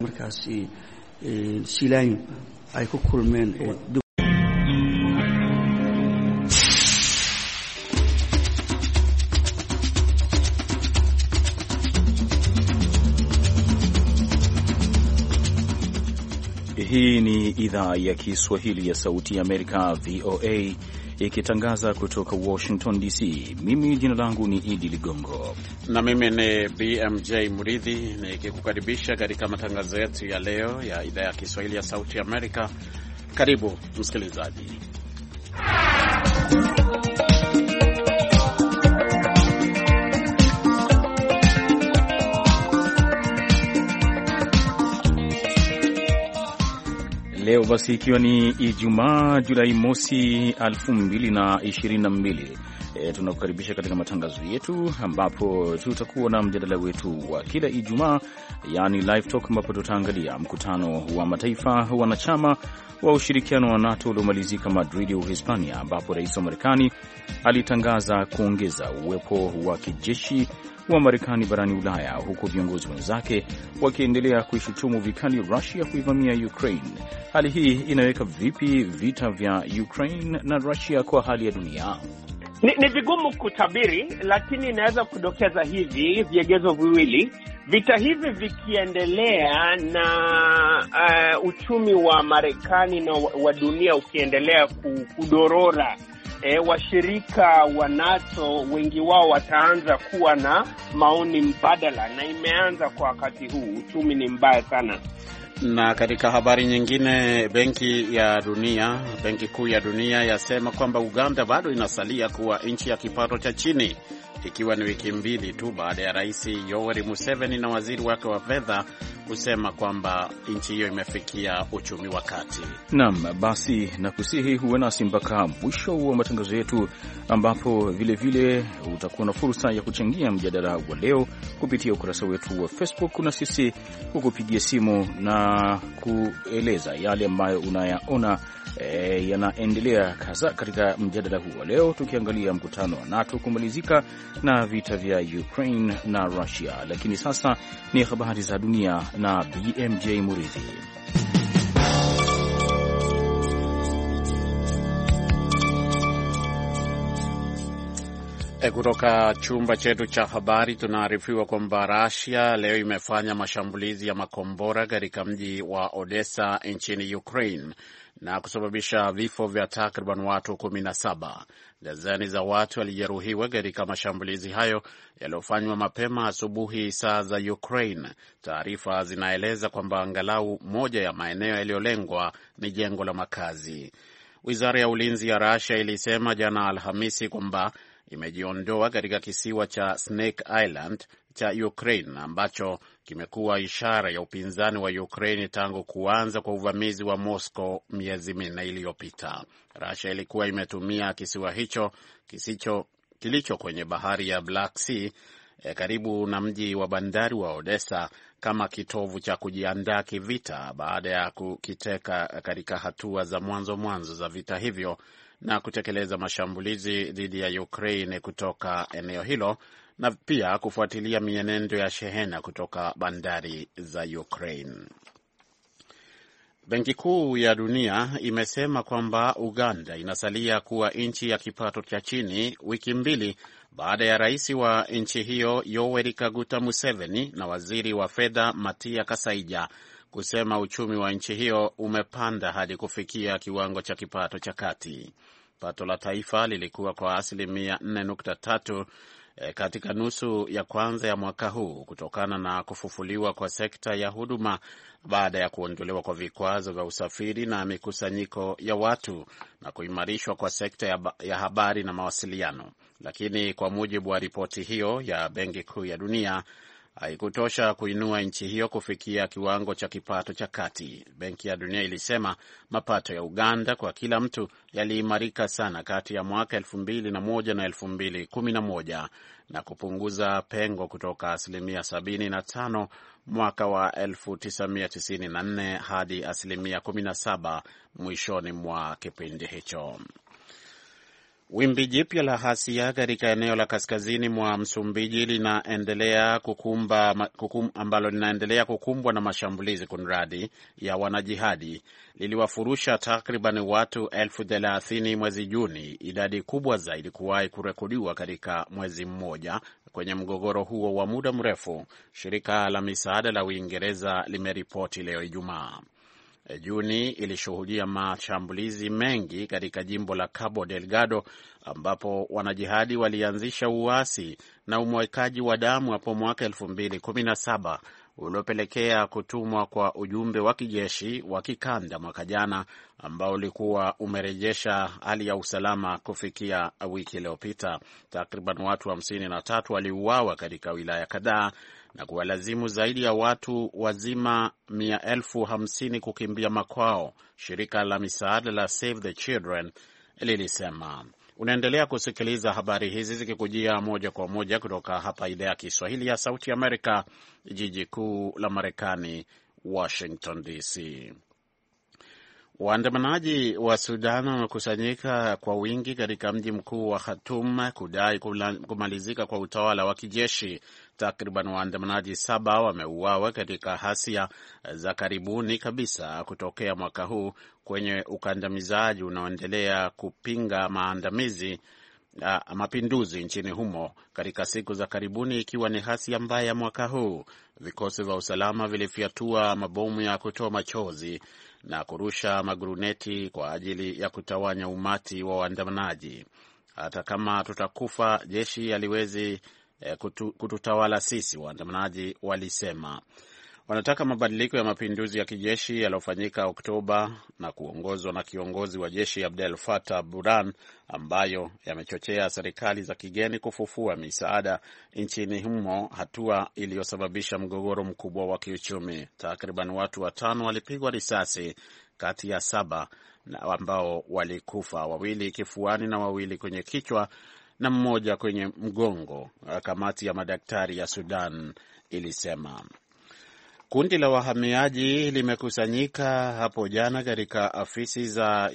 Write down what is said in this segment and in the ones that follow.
markaasi silaanyo ay ku kulmeen Hii ni idhaa ya Kiswahili ya Sauti ya Amerika, VOA, ikitangaza kutoka Washington DC. Mimi jina langu ni Idi Ligongo na mimi ni BMJ Mridhi nikikukaribisha katika matangazo yetu ya leo ya idhaa ya Kiswahili ya Sauti ya Amerika. Karibu msikilizaji. Leo basi ikiwa ni Ijumaa Julai mosi 2022 e, tunakukaribisha katika matangazo yetu ambapo tutakuwa na mjadala wetu wa kila Ijumaa, yani live talk, ambapo tutaangalia mkutano wa mataifa wanachama wa ushirikiano wa NATO uliomalizika Madrid, Uhispania, ambapo rais wa Marekani alitangaza kuongeza uwepo wa kijeshi wa Marekani barani Ulaya, huku viongozi wenzake wakiendelea kuishutumu vikali Rusia kuivamia Ukraine. Hali hii inaweka vipi vita vya Ukraine na Rusia kwa hali ya dunia? Ni, ni vigumu kutabiri, lakini inaweza kudokeza hivi viegezo viwili. Vita hivi vikiendelea na uh, uchumi wa Marekani na wa dunia ukiendelea kudorora E, washirika wa NATO wengi wao wataanza kuwa na maoni mbadala, na imeanza kwa wakati huu. Uchumi ni mbaya sana. Na katika habari nyingine, benki ya dunia, benki kuu ya dunia yasema kwamba Uganda bado inasalia kuwa nchi ya kipato cha chini, ikiwa ni wiki mbili tu baada ya Rais Yoweri Museveni na waziri wake wa fedha kusema kwamba nchi hiyo imefikia uchumi wa kati. Naam, basi nakusihi huwe nasi mpaka mwisho wa matangazo yetu, ambapo vilevile utakuwa na fursa ya kuchangia mjadala wa leo kupitia ukurasa wetu wa Facebook na sisi kukupigia simu na kueleza yale ambayo unayaona e, yanaendelea hasa katika mjadala huu wa leo, tukiangalia mkutano wa NATO kumalizika na vita vya Ukraine na Russia. Lakini sasa ni habari za dunia na BMJ Muridhi. E, kutoka chumba chetu cha habari tunaarifiwa kwamba Russia leo imefanya mashambulizi ya makombora katika mji wa Odessa nchini Ukraine na kusababisha vifo vya takriban watu kumi na saba. Dazeni za watu walijeruhiwa katika mashambulizi hayo yaliyofanywa mapema asubuhi saa za Ukraine. Taarifa zinaeleza kwamba angalau moja ya maeneo yaliyolengwa ni jengo la makazi. Wizara ya ulinzi ya Russia ilisema jana Alhamisi kwamba imejiondoa katika kisiwa cha Snake Island cha Ukraine ambacho kimekuwa ishara ya upinzani wa Ukraine tangu kuanza kwa uvamizi wa Moscow miezi minne iliyopita. Russia ilikuwa imetumia kisiwa hicho kisicho kilicho kwenye bahari ya Black Sea eh, karibu na mji wa bandari wa Odessa kama kitovu cha kujiandaa kivita baada ya kukiteka katika hatua za mwanzo mwanzo za vita hivyo na kutekeleza mashambulizi dhidi ya Ukraine kutoka eneo hilo na pia kufuatilia mienendo ya shehena kutoka bandari za Ukraine. Benki Kuu ya Dunia imesema kwamba Uganda inasalia kuwa nchi ya kipato cha chini wiki mbili baada ya rais wa nchi hiyo Yoweri Kaguta Museveni na waziri wa fedha Matia Kasaija kusema uchumi wa nchi hiyo umepanda hadi kufikia kiwango cha kipato cha kati. Pato la taifa lilikuwa kwa asilimia 4.3 e, katika nusu ya kwanza ya mwaka huu kutokana na kufufuliwa kwa sekta ya huduma baada ya kuondolewa kwa vikwazo vya usafiri na mikusanyiko ya watu na kuimarishwa kwa sekta ya, ya habari na mawasiliano. Lakini kwa mujibu wa ripoti hiyo ya Benki Kuu ya Dunia haikutosha kuinua nchi hiyo kufikia kiwango cha kipato cha kati. Benki ya Dunia ilisema mapato ya Uganda kwa kila mtu yaliimarika sana kati ya mwaka elfu mbili na moja na elfu mbili kumi na moja na kupunguza pengo kutoka asilimia sabini na tano mwaka wa elfu tisa mia tisini na nne hadi asilimia kumi na saba mwishoni mwa kipindi hicho. Wimbi jipya la hasia katika eneo la kaskazini mwa Msumbiji linaendelea kukumba, kukum, ambalo linaendelea kukumbwa na mashambulizi kunradi ya wanajihadi liliwafurusha takriban watu elfu thelathini mwezi Juni, idadi kubwa zaidi kuwahi kurekodiwa katika mwezi mmoja kwenye mgogoro huo wa muda mrefu, shirika la misaada la Uingereza limeripoti leo Ijumaa. Juni ilishuhudia mashambulizi mengi katika jimbo la Cabo Delgado ambapo wanajihadi walianzisha uasi na umwekaji wa damu hapo mwaka 2017 uliopelekea kutumwa kwa ujumbe wa kijeshi wa kikanda mwaka jana ambao ulikuwa umerejesha hali ya usalama kufikia wiki iliyopita. Takriban watu hamsini na tatu waliuawa katika wilaya kadhaa na kuwalazimu zaidi ya watu wazima mia elfu hamsini kukimbia makwao, shirika la misaada la Save the Children lilisema. Unaendelea kusikiliza habari hizi zikikujia moja kwa moja kutoka hapa idhaa ya Kiswahili ya Sauti Amerika, jiji kuu la Marekani, Washington DC. Waandamanaji wa Sudan wamekusanyika kwa wingi katika mji mkuu wa Khartoum kudai kumalizika kwa utawala wa kijeshi. Takriban waandamanaji saba wameuawa katika hasia za karibuni kabisa kutokea mwaka huu kwenye ukandamizaji unaoendelea kupinga maandamizi uh, mapinduzi nchini humo katika siku za karibuni, ikiwa ni hasia mbaya mwaka huu. Vikosi vya usalama vilifyatua mabomu ya kutoa machozi na kurusha maguruneti kwa ajili ya kutawanya umati wa waandamanaji. Hata kama tutakufa, jeshi haliwezi eh, kutu, kututawala sisi, waandamanaji walisema. Wanataka mabadiliko ya mapinduzi ya kijeshi yaliyofanyika Oktoba na kuongozwa na kiongozi wa jeshi Abdel Fattah Burhan, ambayo yamechochea serikali za kigeni kufufua misaada nchini humo, hatua iliyosababisha mgogoro mkubwa wa kiuchumi. Takriban watu watano walipigwa risasi kati ya saba na ambao walikufa, wawili kifuani na wawili kwenye kichwa na mmoja kwenye mgongo, kamati ya madaktari ya Sudan ilisema. Kundi la wahamiaji limekusanyika hapo jana katika afisi za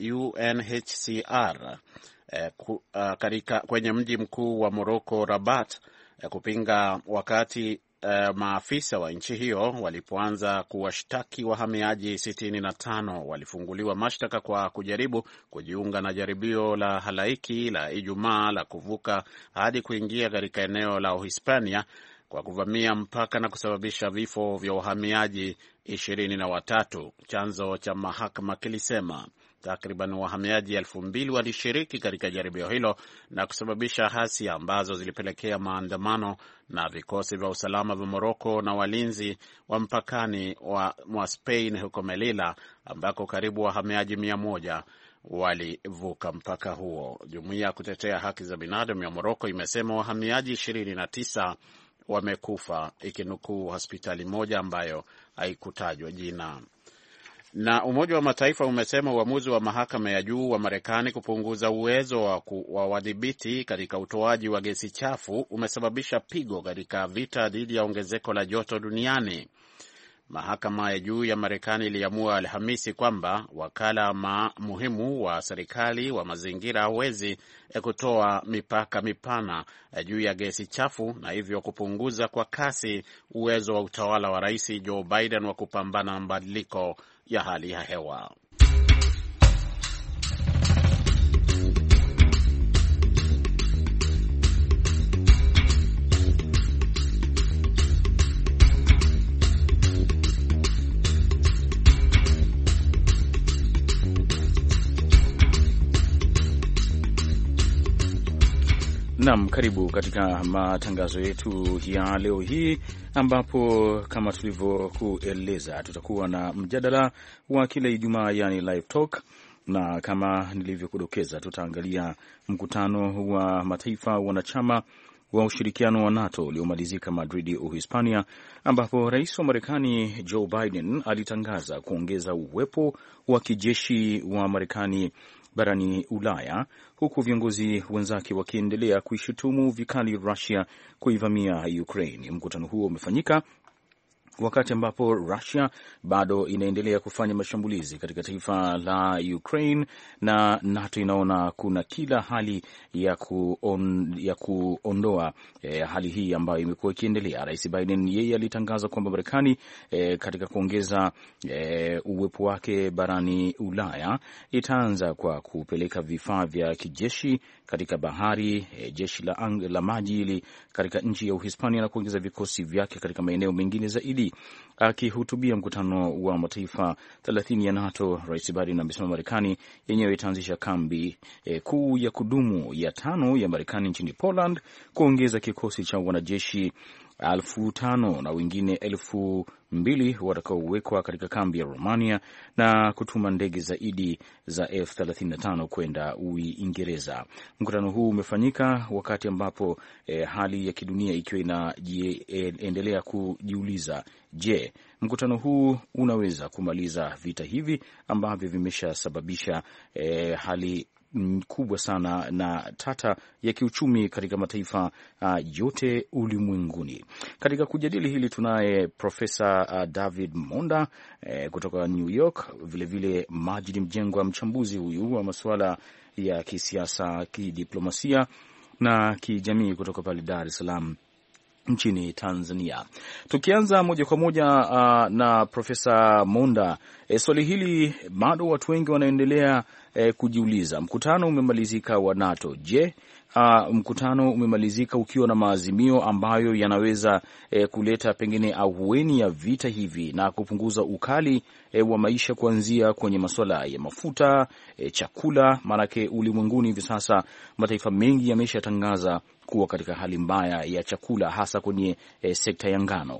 UNHCR eh, ku, uh, katika, kwenye mji mkuu wa Morocco Rabat eh, kupinga wakati eh, maafisa wa nchi hiyo walipoanza kuwashtaki wahamiaji 65 walifunguliwa mashtaka kwa kujaribu kujiunga na jaribio la halaiki la Ijumaa la kuvuka hadi kuingia katika eneo la Uhispania kwa kuvamia mpaka na kusababisha vifo vya wahamiaji ishirini na watatu. Chanzo cha mahakama kilisema takriban wahamiaji elfu mbili walishiriki katika jaribio hilo na kusababisha hasia ambazo zilipelekea maandamano na vikosi vya usalama vya Moroko na walinzi wa mpakani wa mwa Spain huko Melilla ambako karibu wahamiaji mia moja walivuka mpaka huo. Jumuiya ya kutetea haki za binadamu ya Moroko imesema wahamiaji ishirini na tisa wamekufa ikinukuu hospitali moja ambayo haikutajwa jina. Na Umoja wa Mataifa umesema uamuzi wa mahakama ya juu wa Marekani kupunguza uwezo wa, wa wadhibiti katika utoaji wa gesi chafu umesababisha pigo katika vita dhidi ya ongezeko la joto duniani. Mahakama ya juu ya Marekani iliamua Alhamisi kwamba wakala ma muhimu wa serikali wa mazingira hawezi kutoa mipaka mipana juu ya gesi chafu na hivyo kupunguza kwa kasi uwezo wa utawala wa Rais Joe Biden wa kupambana na mabadiliko ya hali ya hewa. Nam, karibu katika matangazo yetu ya leo hii, ambapo kama tulivyokueleza tutakuwa na mjadala wa kila Ijumaa, yani live talk, na kama nilivyokudokeza tutaangalia mkutano wa mataifa wanachama wa ushirikiano wa NATO uliomalizika Madrid, Uhispania, ambapo rais wa Marekani Joe Biden alitangaza kuongeza uwepo wa kijeshi wa Marekani barani Ulaya, huku viongozi wenzake wakiendelea kuishutumu vikali Rusia kuivamia Ukraine. Mkutano huo umefanyika wakati ambapo Russia bado inaendelea kufanya mashambulizi katika taifa la Ukraine na NATO inaona kuna kila hali ya, kuon, ya kuondoa eh, hali hii ambayo imekuwa ikiendelea. Rais Biden yeye alitangaza kwamba Marekani eh, katika kuongeza eh, uwepo wake barani Ulaya itaanza kwa kupeleka vifaa vya kijeshi katika bahari eh, jeshi la, ang, la maji ili katika nchi ya Uhispania na kuongeza vikosi vyake katika maeneo mengine zaidi. Akihutubia mkutano wa mataifa thelathini ya NATO, Rais Biden amesema Marekani yenyewe itaanzisha kambi e, kuu ya kudumu ya tano ya Marekani nchini Poland, kuongeza kikosi cha wanajeshi elfu tano na wengine elfu mbili watakaowekwa katika kambi ya Romania na kutuma ndege zaidi za F35 kwenda Uingereza. Mkutano huu umefanyika wakati ambapo eh, hali ya kidunia ikiwa inaendelea kujiuliza, je, mkutano huu unaweza kumaliza vita hivi ambavyo vimeshasababisha eh, hali kubwa sana na tata ya kiuchumi katika mataifa uh, yote ulimwenguni. Katika kujadili hili tunaye Profesa uh, David Monda eh, kutoka New York, vilevile Majid Mjengwa, mchambuzi huyu wa masuala ya kisiasa, kidiplomasia na kijamii kutoka pale Dar es Salaam nchini Tanzania. Tukianza moja kwa moja uh, na Profesa Monda, e, swali hili bado watu wengi wanaendelea e, kujiuliza. Mkutano umemalizika wa NATO. Je, uh, mkutano umemalizika ukiwa na maazimio ambayo yanaweza e, kuleta pengine ahueni ya vita hivi na kupunguza ukali e, wa maisha kuanzia kwenye masuala ya mafuta e, chakula, maanake ulimwenguni hivi sasa mataifa mengi yameshatangaza kuwa katika hali mbaya ya chakula hasa kwenye e, sekta ya ngano.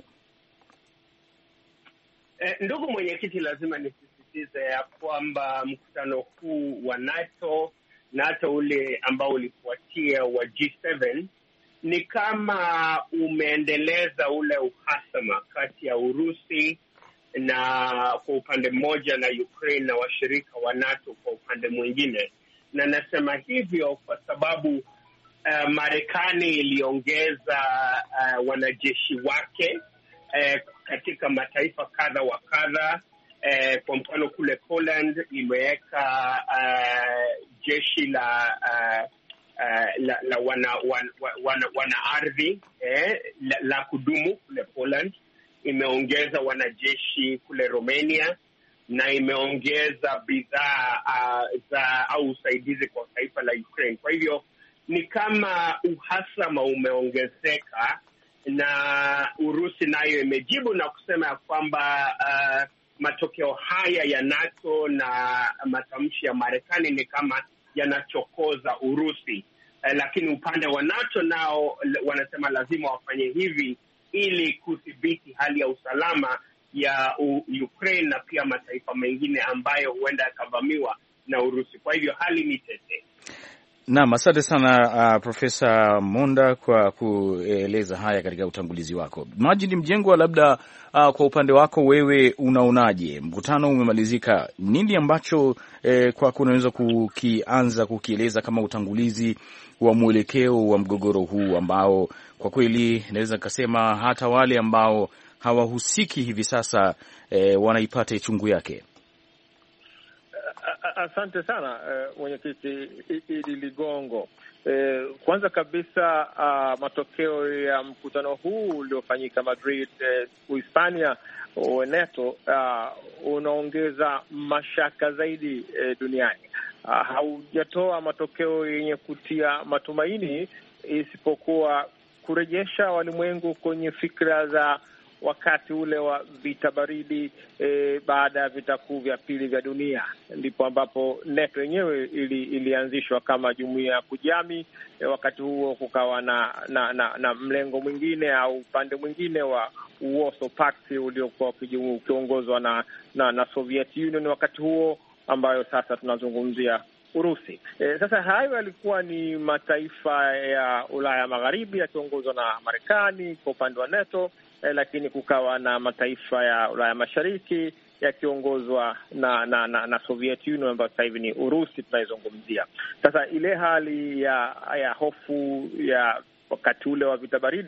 Eh, ndugu mwenyekiti, lazima nisisitize ya kwamba mkutano huu wa NATO na hata ule ambao ulifuatia wa G7 ni kama umeendeleza ule uhasama kati ya Urusi na kwa upande mmoja na Ukraine na washirika wa NATO kwa upande mwingine, na nasema hivyo kwa sababu Uh, Marekani iliongeza uh, wanajeshi wake uh, katika mataifa kadha wa kadha. Uh, kwa mfano kule Poland imeweka uh, jeshi la uh, uh, la, la wana, wana, wana, wana ardhi eh, la, la kudumu kule Poland. Imeongeza wanajeshi kule Romania na imeongeza bidhaa uh, za au usaidizi kwa taifa la Ukraine. Kwa hivyo ni kama uhasama umeongezeka, na Urusi nayo imejibu na kusema ya kwamba uh, matokeo haya ya NATO na matamshi ya Marekani ni kama yanachokoza Urusi. Uh, lakini upande wa NATO nao wanasema lazima wafanye hivi ili kudhibiti hali ya usalama ya U Ukraine na pia mataifa mengine ambayo huenda yakavamiwa na Urusi. Kwa hivyo hali ni tete. Naam, asante sana uh, Profesa Monda kwa kueleza haya katika utangulizi wako. Majid Mjengwa, labda uh, kwa upande wako wewe unaonaje? Mkutano umemalizika, nini ambacho eh, kwako unaweza kukianza kukieleza kama utangulizi wa mwelekeo wa mgogoro huu ambao kwa kweli naweza nikasema hata wale ambao hawahusiki hivi sasa eh, wanaipata ichungu yake? Asante sana mwenyekiti Idi Ligongo. E, kwanza kabisa uh, matokeo ya mkutano huu uliofanyika Madrid, eh, Uhispania wa NATO uh, unaongeza mashaka zaidi eh, duniani. Uh, haujatoa matokeo yenye kutia matumaini isipokuwa kurejesha walimwengu kwenye fikra za wakati ule wa vita baridi e, baada ya vita kuu vya pili vya dunia, ndipo ambapo NATO yenyewe ili, ilianzishwa kama jumuiya ya kujami e, wakati huo kukawa na na, na na mlengo mwingine au upande mwingine wa Warsaw Pact uliokuwa ukiongozwa na, na na Soviet Union wakati huo, ambayo sasa tunazungumzia Urusi. E, sasa hayo yalikuwa ni mataifa ya Ulaya Magharibi yakiongozwa na Marekani kwa upande wa NATO. Eh, lakini kukawa na mataifa ya Ulaya Mashariki yakiongozwa na na, na na Soviet Union ambayo sasa hivi ni Urusi tunaizungumzia. Sasa ile hali ya ya hofu ya wakati ule wa vita baridi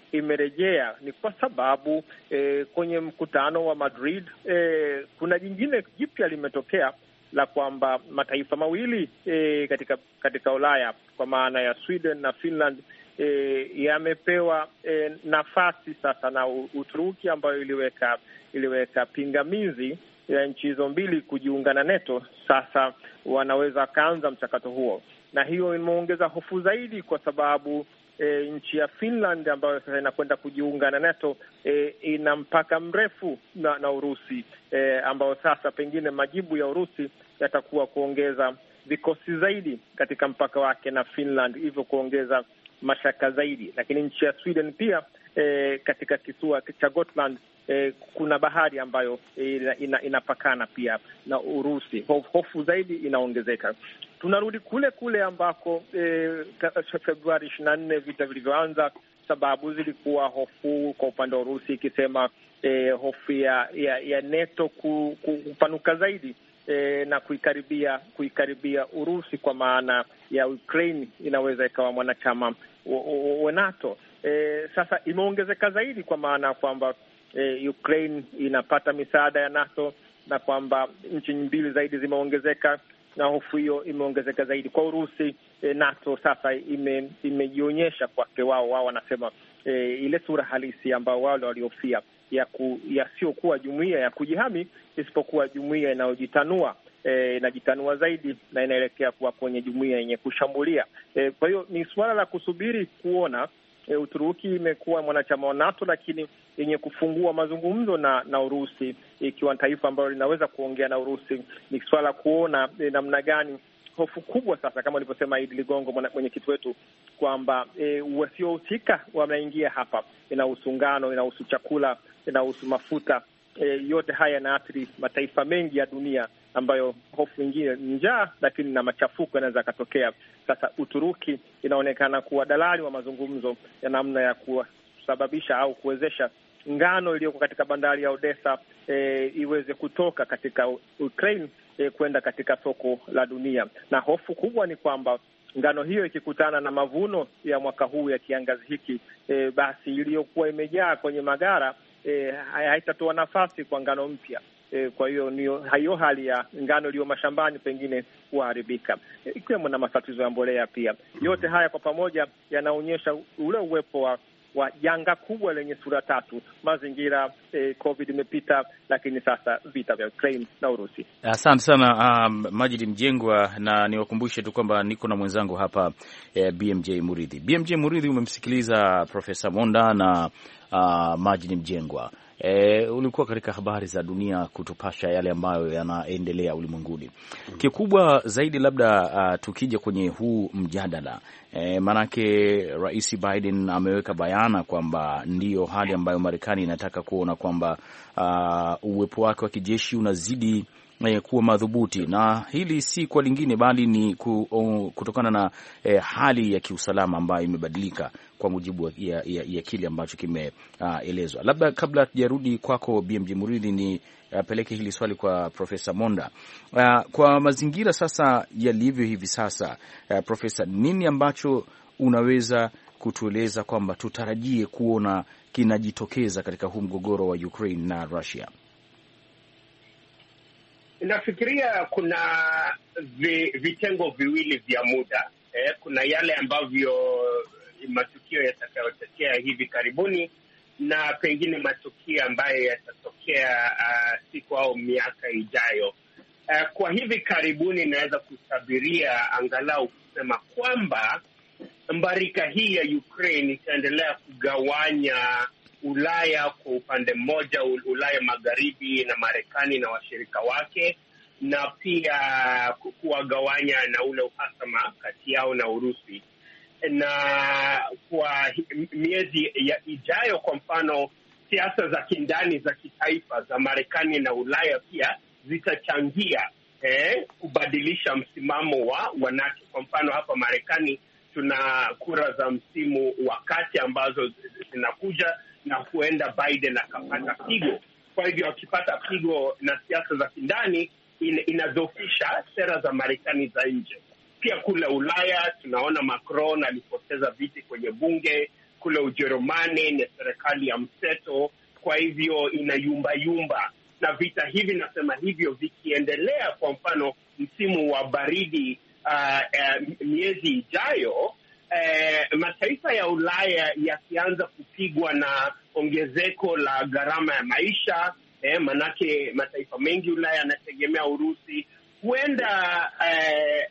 imerejea ni kwa sababu eh, kwenye mkutano wa Madrid eh, kuna jingine jipya limetokea la kwamba mataifa mawili eh, katika katika Ulaya kwa maana ya Sweden na Finland eh, yamepewa eh, nafasi sasa na Uturuki ambayo iliweka iliweka pingamizi ya nchi hizo mbili kujiunga na NATO. Sasa wanaweza wakaanza mchakato huo, na hiyo imeongeza hofu zaidi kwa sababu E, nchi ya Finland ambayo sasa inakwenda kujiunga na NATO e, ina mpaka mrefu na, na Urusi e, ambayo sasa pengine majibu ya Urusi yatakuwa kuongeza vikosi zaidi katika mpaka wake na Finland, hivyo kuongeza mashaka zaidi. Lakini nchi ya Sweden pia e, katika kisiwa cha Gotland e, kuna bahari ambayo e, ina, inapakana pia na Urusi. Hof, hofu zaidi inaongezeka. Tunarudi kule kule ambako e, Februari ishirini na nne vita vilivyoanza. Sababu zilikuwa hofu kwa upande wa Urusi ikisema e, hofu ya, ya, ya NATO ku, kupanuka zaidi e, na kuikaribia kuikaribia Urusi kwa maana ya Ukraine inaweza ikawa mwanachama wa NATO. E, sasa imeongezeka zaidi kwa maana ya kwamba e, Ukraine inapata misaada ya NATO na kwamba nchi mbili zaidi zimeongezeka na hofu hiyo imeongezeka zaidi kwa Urusi. E, NATO sasa ime, imejionyesha kwake wao wao wanasema e, ile sura halisi ambao wale waliofia ya ku, yasiokuwa jumuiya ya kujihami isipokuwa jumuiya inayojitanua e, inajitanua zaidi na inaelekea kuwa kwenye jumuiya yenye kushambulia. E, kwa hiyo ni suala la kusubiri kuona. E, Uturuki imekuwa mwanachama wa NATO lakini yenye kufungua mazungumzo na na Urusi, ikiwa taifa ambalo linaweza kuongea na Urusi. Ni swala kuona e, namna gani hofu kubwa sasa, kama alivyosema Idi Ligongo, mwenyekiti wetu, kwamba e, wasiohusika wameingia hapa. Inahusu ngano, inahusu chakula, inahusu mafuta e, yote haya yanaathiri mataifa mengi ya dunia ambayo hofu ingine ni njaa, lakini na machafuko yanaweza yakatokea. Sasa Uturuki inaonekana kuwa dalali wa mazungumzo ya namna ya kusababisha au kuwezesha ngano iliyoko katika bandari ya Odessa e, iweze kutoka katika Ukraine e, kwenda katika soko la dunia, na hofu kubwa ni kwamba ngano hiyo ikikutana na mavuno ya mwaka huu ya kiangazi hiki e, basi iliyokuwa imejaa kwenye magara e, haitatoa nafasi kwa ngano mpya. E, kwa hiyo hiyo hali ya ngano iliyo mashambani pengine kuharibika, e, ikiwemo na matatizo ya mbolea pia. Yote haya kwa pamoja yanaonyesha ule uwepo wa wa janga kubwa lenye sura tatu: mazingira, eh, COVID imepita, lakini sasa vita vya Ukraine na Urusi. Asante sana um, Majid Mjengwa, na niwakumbushe tu kwamba niko na mwenzangu hapa eh, BMJ Muridhi. BMJ Muridhi, umemsikiliza Profesa Monda na uh, Majid Mjengwa. E, ulikuwa katika habari za dunia kutupasha yale ambayo yanaendelea ulimwenguni. Kikubwa zaidi labda uh, tukija kwenye huu mjadala e, maanake Rais Biden ameweka bayana kwamba ndiyo hali ambayo Marekani inataka kuona kwamba uh, uwepo wake wa kijeshi unazidi E, kuwa madhubuti na hili si kwa lingine bali ni ku, o, kutokana na e, hali ya kiusalama ambayo imebadilika kwa mujibu ya, ya, ya kile ambacho kimeelezwa. Uh, labda kabla tujarudi kwako BMJ Muridhi, ni apeleke uh, hili swali kwa Profesa Monda. Uh, kwa mazingira sasa yalivyo hivi sasa, uh, Profesa, nini ambacho unaweza kutueleza kwamba tutarajie kuona kinajitokeza katika huu mgogoro wa Ukraine na Russia? Nafikiria kuna vi, vitengo viwili vya muda eh, kuna yale ambavyo matukio yatakayotokea hivi karibuni na pengine matukio ambayo yatatokea uh, siku au miaka ijayo. Uh, kwa hivi karibuni inaweza kusabiria angalau kusema kwamba mbarika hii ya Ukraine itaendelea kugawanya Ulaya kwa upande mmoja, Ulaya magharibi na Marekani na washirika wake, na pia kuwagawanya na ule uhasama kati yao na Urusi. Na kwa miezi ya ijayo, kwa mfano, siasa za kindani za kitaifa za Marekani na Ulaya pia zitachangia eh, kubadilisha msimamo wa wa NATO. Kwa mfano, hapa Marekani tuna kura za msimu wa kati ambazo zinakuja na huenda Biden akapata pigo. Kwa hivyo akipata pigo na siasa za kindani, in, inadhofisha sera za Marekani za nje. Pia kule Ulaya tunaona Macron alipoteza viti kwenye bunge kule Ujerumani ni serikali ya mseto, kwa hivyo inayumbayumba. Na vita hivi, nasema hivyo, vikiendelea, kwa mfano msimu wa baridi uh, uh, miezi ijayo, uh, mataifa ya Ulaya yakianza kupigwa na ongezeko la gharama ya maisha eh, manake mataifa mengi Ulaya yanategemea Urusi huenda eh,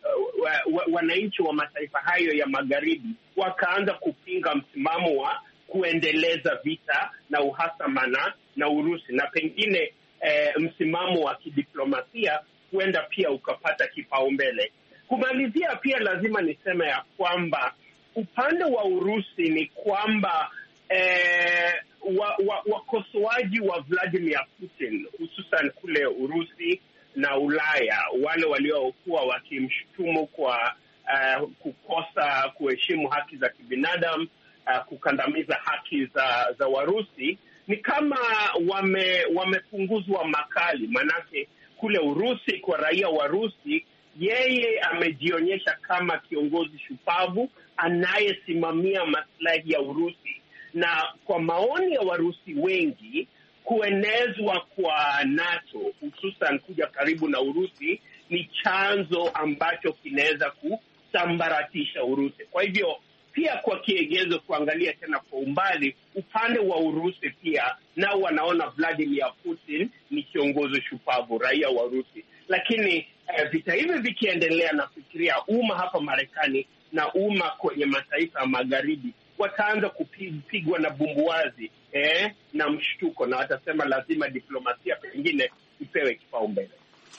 wananchi wa mataifa hayo ya magharibi wakaanza kupinga msimamo wa kuendeleza vita na uhasama na na Urusi na pengine eh, msimamo wa kidiplomasia huenda pia ukapata kipaumbele. Kumalizia, pia lazima niseme ya kwamba upande wa Urusi ni kwamba eh, wakosoaji wa, wa, wa Vladimir Putin hususan kule Urusi na Ulaya wale waliokuwa wakimshutumu kwa uh, kukosa kuheshimu haki za kibinadamu uh, kukandamiza haki za za Warusi ni kama wame, wamepunguzwa makali, manake kule Urusi kwa raia wa Rusi, yeye amejionyesha kama kiongozi shupavu anayesimamia maslahi ya Urusi, na kwa maoni ya Warusi wengi kuenezwa kwa NATO hususan kuja karibu na Urusi ni chanzo ambacho kinaweza kusambaratisha Urusi. Kwa hivyo pia kwa kiegezo, kuangalia tena kwa umbali, upande wa Urusi pia nao wanaona Vladimir Putin ni kiongozi shupavu, raia wa Urusi. Lakini eh, vita hivi vikiendelea, nafikiria umma hapa Marekani na umma kwenye mataifa ya magharibi wataanza kupigwa na bumbuazi eh, na mshtuko, na watasema lazima diplomasia pengine ipewe kipaumbele.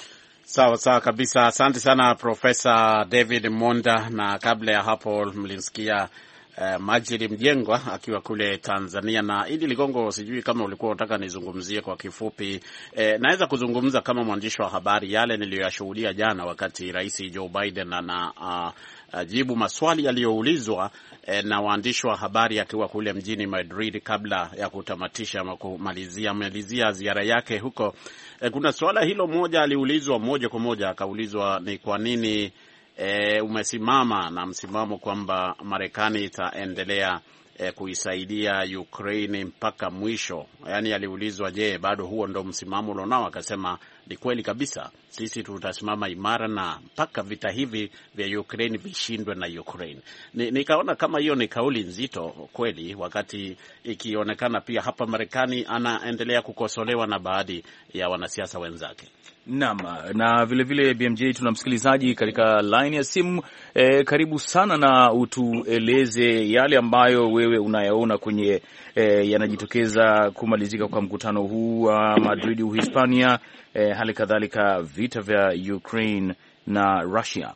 Sawa sawa kabisa, asante sana Profesa David Monda. Na kabla ya hapo mlimsikia uh, Majiri Mjengwa akiwa kule Tanzania. Na Idi Ligongo, sijui kama ulikuwa unataka nizungumzie kwa kifupi. Eh, naweza kuzungumza kama mwandishi wa habari yale niliyoyashuhudia jana wakati Rais Joe Biden ana uh, jibu maswali yaliyoulizwa eh, na waandishi wa habari akiwa kule mjini Madrid kabla ya kutamatisha ama kumalizia malizia ziara yake huko. Eh, kuna swala hilo moja aliulizwa moja kwa moja, akaulizwa ni kwa nini eh, umesimama na msimamo kwamba Marekani itaendelea eh, kuisaidia Ukraine mpaka mwisho. Yaani aliulizwa, je, bado huo ndo msimamo ulionao? Akasema ni kweli kabisa, sisi tutasimama imara na mpaka vita hivi vya Ukraine vishindwe na Ukraine. Ni, nikaona kama hiyo ni kauli nzito kweli, wakati ikionekana pia hapa Marekani anaendelea kukosolewa na baadhi ya wanasiasa wenzake. Naam, na vilevile vile BMJ, tuna msikilizaji katika line ya simu e, karibu sana na utueleze yale ambayo wewe unayaona kwenye e, yanajitokeza kumalizika kwa mkutano huu wa uh, Madrid Uhispania, e, hali kadhalika vita vya Ukraine na Russia.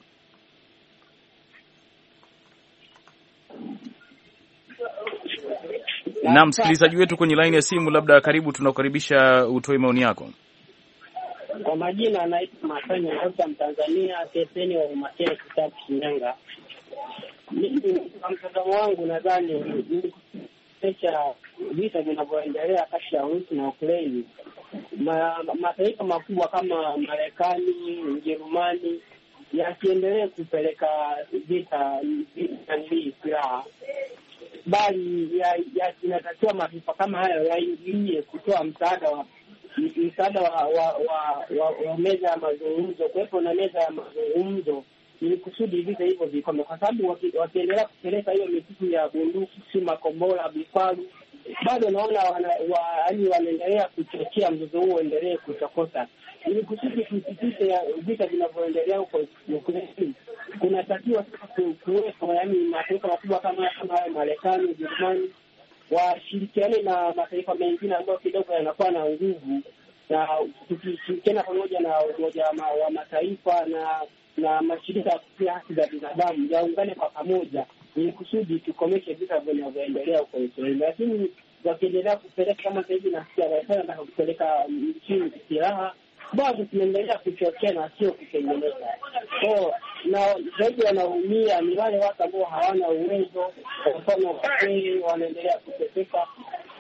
Na msikilizaji wetu kwenye line ya simu, labda karibu, tunakukaribisha utoe maoni yako. Kwa majina anaitwa Masanya Ngota, Mtanzania, Teseni wa Umakini, kitabu Shinyanga. Mimi kwa mtazamo wangu, nadhani cha vita vinavyoendelea kati ya Urusi na Ukraini, mataifa makubwa kama Marekani, Ujerumani yasiendelee kupeleka vita hii silaha, bali inatakiwa mataifa kama hayo yaingilie kutoa msaada wa msaada wa wa, wa, wa, wa meza ya mazungumzo, kuwepo na meza ya mazungumzo ili kusudi vita hivyo vikome, kwa sababu wakiendelea kupeleka hiyo mitutu ya bunduki, si makombora, vifaru, bado naona yaani wanaendelea kuchochea mzozo huo uendelee kuchokoza, ili kusudi tusitishe vita vinavyoendelea huko Ukraini. Kunatakiwa kuwepo yaani mataifa makubwa kama kama hayo Marekani, Ujerumani washirikiane na mataifa mengine ambayo kidogo yanakuwa na nguvu, na tukishirikiana pamoja na Umoja wa Mataifa na na mashirika ya kutetea haki za binadamu yaungane kwa pamoja, ili kusudi tukomeshe vita vinavyoendelea huko Israeli. Lakini wakiendelea kupeleka kama sahivi, nasikia Marekani nataka kupeleka nchini silaha, bado tunaendelea kuchochea na sio kutengeneza so na zaidi wanaumia ni wale watu ambao hawana uwezo. Kwa mfano, wazee wanaendelea kuteseka.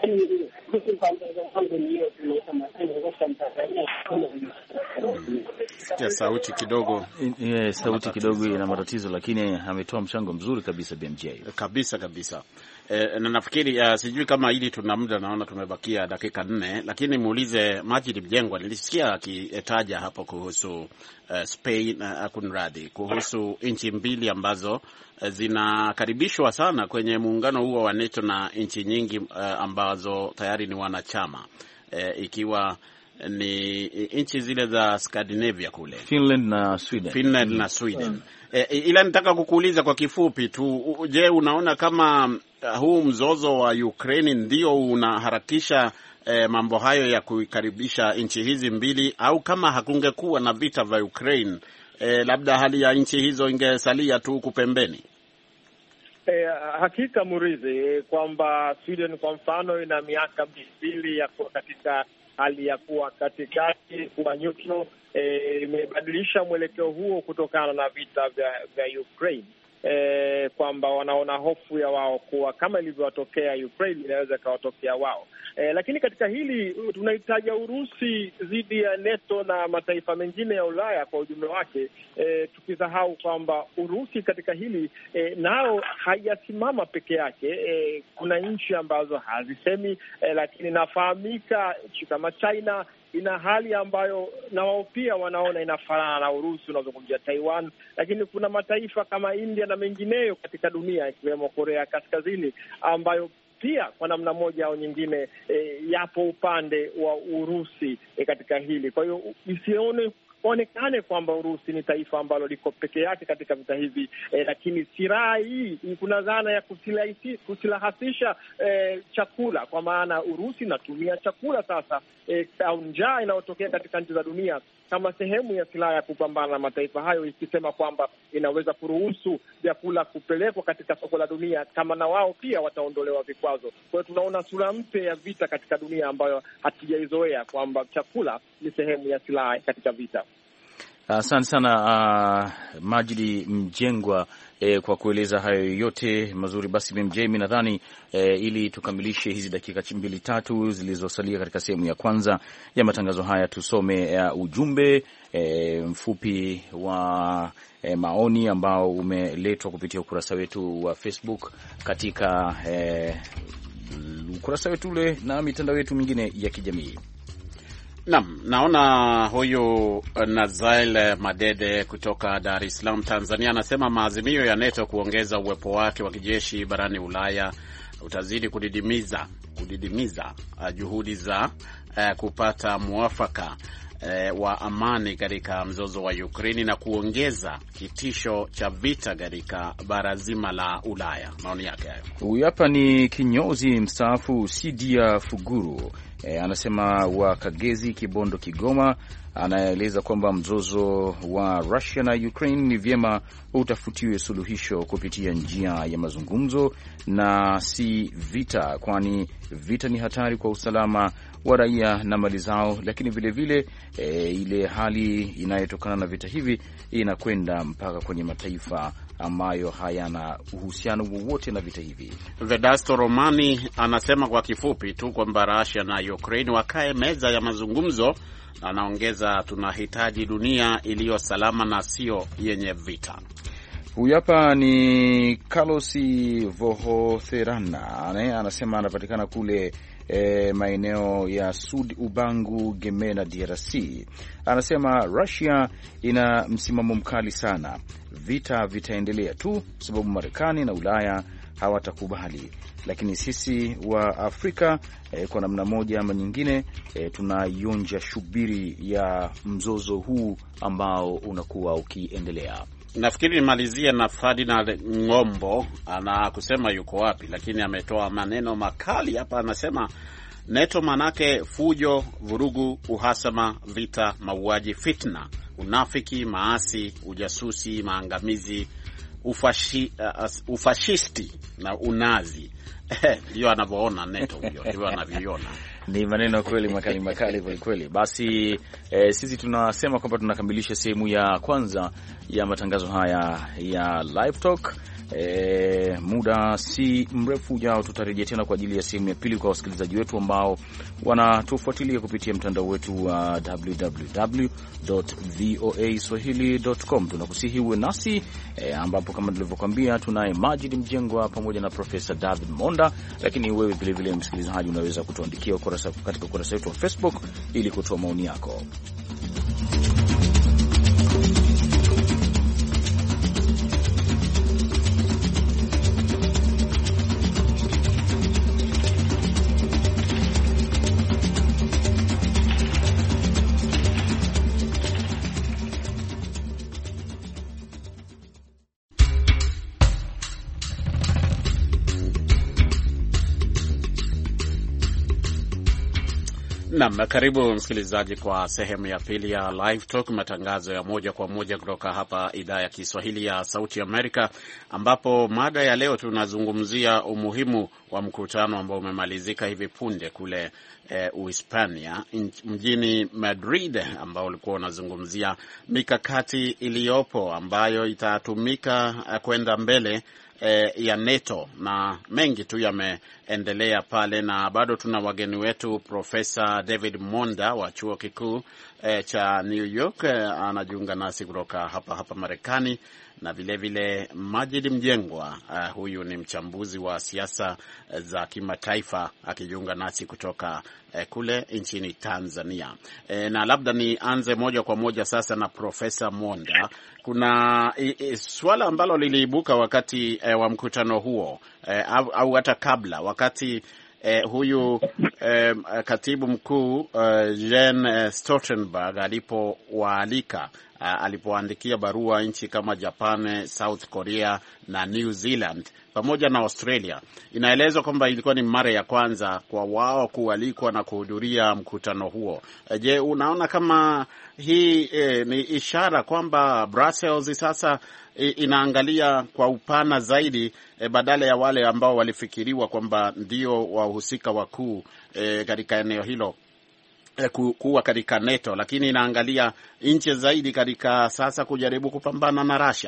Kwa mtazamo wangu ni hiyo, tunaita Masai Ngosha, Mtanzania. Sikia sauti kidogo Yeah, sauti kidogo ina matatizo, lakini ametoa mchango mzuri kabisa BMJ. kabisa kabisa. E, na nafikiri uh, sijui kama hili tuna muda, naona tumebakia dakika nne, lakini muulize Majid Mjengwa. Nilisikia akitaja hapo kuhusu uh, Spain uh, kunradhi, kuhusu nchi mbili ambazo uh, zinakaribishwa sana kwenye muungano huo wa NATO na nchi nyingi uh, ambazo tayari ni wanachama uh, ikiwa ni nchi zile za Scandinavia kule Finland na Sweden. Finland na Sweden. E, ila nitaka kukuuliza kwa kifupi tu, u- je, unaona kama uh, huu mzozo wa Ukraine ndio unaharakisha eh, mambo hayo ya kuikaribisha nchi hizi mbili, au kama hakungekuwa na vita vya Ukraine eh, labda hali ya nchi hizo ingesalia tu huku pembeni? E, hakika Murithi, kwamba Sweden kwa mfano ina miaka mbili ya kuwa katika hali ya kuwa katikati, kuwa neutral. E, imebadilisha mwelekeo huo kutokana na vita vya, vya Ukraine e, kwamba wanaona hofu ya wao kuwa kama ilivyowatokea Ukraine inaweza ikawatokea wao. E, lakini katika hili tunahitaja Urusi dhidi ya NATO na mataifa mengine ya Ulaya kwa ujumla wake, e, tukisahau kwamba Urusi katika hili e, nao haijasimama peke yake. E, kuna nchi ambazo hazisemi e, lakini inafahamika nchi kama China ina hali ambayo na wao pia wanaona inafanana na Urusi. Unazungumzia Taiwan, lakini kuna mataifa kama India na mengineyo katika dunia ikiwemo Korea ya Kaskazini ambayo pia kwa namna moja au nyingine e, yapo upande wa Urusi e, katika hili. Kwa hiyo isione onekane kwamba Urusi ni taifa ambalo liko peke yake katika vita hivi eh, lakini silaha hii kuna dhana ya kusilahi- kusilahasisha eh, chakula, kwa maana Urusi inatumia chakula sasa eh, au njaa inayotokea katika nchi za dunia kama sehemu ya silaha ya kupambana na mataifa hayo, ikisema kwamba inaweza kuruhusu vyakula kupelekwa katika soko la dunia kama na wao pia wataondolewa vikwazo. Kwa hiyo tunaona sura mpya ya vita katika dunia ambayo hatujaizoea kwamba chakula ni sehemu ya silaha katika vita. Asante sana uh, Majidi Mjengwa eh, kwa kueleza hayo yote mazuri. Basi BMJ, mi nadhani eh, ili tukamilishe hizi dakika mbili tatu zilizosalia katika sehemu ya kwanza ya matangazo haya, tusome uh, ujumbe eh, mfupi wa eh, maoni ambao umeletwa kupitia ukurasa wetu wa Facebook katika eh, ukurasa wetu ule na mitandao yetu mingine ya kijamii. Naam, naona huyu Nazael Madede kutoka Dar es Salaam, Tanzania, anasema maazimio ya NATO kuongeza uwepo wake wa kijeshi barani Ulaya utazidi kudidimiza kudidimiza uh, juhudi za uh, kupata mwafaka uh, wa amani katika mzozo wa Ukraini na kuongeza kitisho cha vita katika bara zima la Ulaya. Maoni yake hayo. Huyu hapa ni kinyozi mstaafu Sidia Fuguru e, anasema wa Kagezi, Kibondo, Kigoma. Anaeleza kwamba mzozo wa Russia na Ukraine ni vyema utafutiwe suluhisho kupitia njia ya mazungumzo na si vita, kwani vita ni hatari kwa usalama wa raia na mali zao, lakini vilevile e, ile hali inayotokana na vita hivi inakwenda mpaka kwenye mataifa ambayo hayana uhusiano wowote na vita hivi. Vedasto Romani anasema kwa kifupi tu kwamba Russia na Ukraine wakae meza ya mazungumzo, na anaongeza tunahitaji dunia iliyo salama na sio yenye vita. Huyu hapa ni Carlos Vohotherana anasema anapatikana kule e, maeneo ya Sud Ubangu, Gemena, DRC. Anasema Russia ina msimamo mkali sana, vita vitaendelea tu sababu Marekani na Ulaya hawatakubali, lakini sisi wa Afrika e, kwa namna moja ama nyingine e, tunaionja shubiri ya mzozo huu ambao unakuwa ukiendelea. Nafikiri nimalizie na Ferdinand Ng'ombo, ana kusema yuko wapi, lakini ametoa maneno makali hapa. Anasema NATO manake fujo, vurugu, uhasama, vita, mauaji, fitna, unafiki, maasi, ujasusi, maangamizi, ufashi, uh, ufashisti na unazi ndio anavyoona NATO, huyo ndivyo anavyoiona. Ni maneno kweli makali makali kweli kweli. Basi eh, sisi tunasema kwamba tunakamilisha sehemu ya kwanza ya matangazo haya ya Live Talk E, muda si mrefu ujao tutarejea tena kwa ajili ya sehemu ya pili kwa wasikilizaji wetu ambao wanatufuatilia kupitia mtandao wetu wa www.voaswahili.com. Tunakusihi uwe nasi e, ambapo kama tulivyokwambia tunaye Majid Mjengwa pamoja na Profesa David Monda, lakini wewe vilevile msikilizaji unaweza kutuandikia katika ukurasa wetu wa Facebook ili kutoa maoni yako. Nam, karibu msikilizaji kwa sehemu ya pili ya Live Talk, matangazo ya moja kwa moja kutoka hapa idhaa ya Kiswahili ya Sauti Amerika, ambapo mada ya leo tunazungumzia umuhimu wa mkutano ambao umemalizika hivi punde kule eh, Uhispania mjini Madrid, ambao ulikuwa unazungumzia mikakati iliyopo ambayo itatumika kwenda mbele E, ya NATO na mengi tu yameendelea pale, na bado tuna wageni wetu Profesa David Monda wa chuo kikuu e, cha New York e, anajiunga nasi kutoka hapa hapa Marekani, na vilevile vile Majid Mjengwa uh, huyu ni mchambuzi wa siasa za kimataifa akijiunga nasi kutoka uh, kule nchini Tanzania. E, na labda nianze moja kwa moja sasa na Profesa Monda. Kuna i, i, suala ambalo liliibuka wakati e, wa mkutano huo e, au, au hata kabla wakati e, huyu e, katibu mkuu uh, Jens Stoltenberg alipowaalika alipoandikia barua nchi kama Japan, South Korea na New Zealand pamoja na Australia. Inaelezwa kwamba ilikuwa ni mara ya kwanza kwa wao kualikwa na kuhudhuria mkutano huo. Je, unaona kama hii eh, ni ishara kwamba Brussels sasa eh, inaangalia kwa upana zaidi eh, badala ya wale ambao walifikiriwa kwamba ndio wahusika wakuu eh, katika eneo hilo kuwa katika NATO, lakini inaangalia nchi zaidi katika sasa kujaribu kupambana na Russia.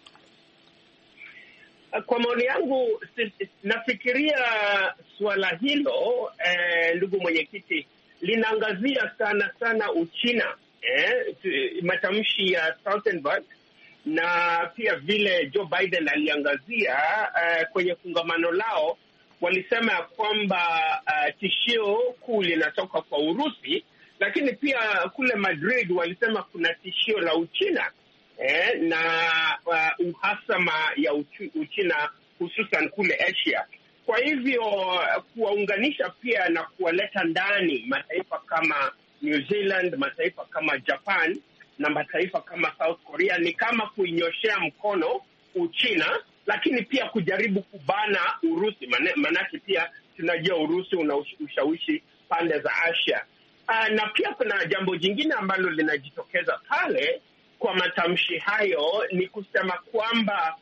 Kwa maoni yangu, nafikiria suala hilo eh, ndugu mwenyekiti, linaangazia sana sana Uchina eh, matamshi ya Stoltenberg na pia vile Joe Biden aliangazia eh, kwenye kongamano lao walisema ya kwamba uh, tishio kuu linatoka kwa Urusi, lakini pia kule Madrid walisema kuna tishio la Uchina eh, na uh, uhasama ya uchu, Uchina hususan kule Asia. Kwa hivyo kuwaunganisha pia na kuwaleta ndani mataifa kama New Zealand, mataifa kama Japan na mataifa kama South Korea ni kama kuinyoshea mkono Uchina lakini pia kujaribu kubana Urusi, maanake pia tunajua Urusi una ushawishi pande za Asia. Aa, na pia kuna jambo jingine ambalo linajitokeza pale kwa matamshi hayo ni kusema kwamba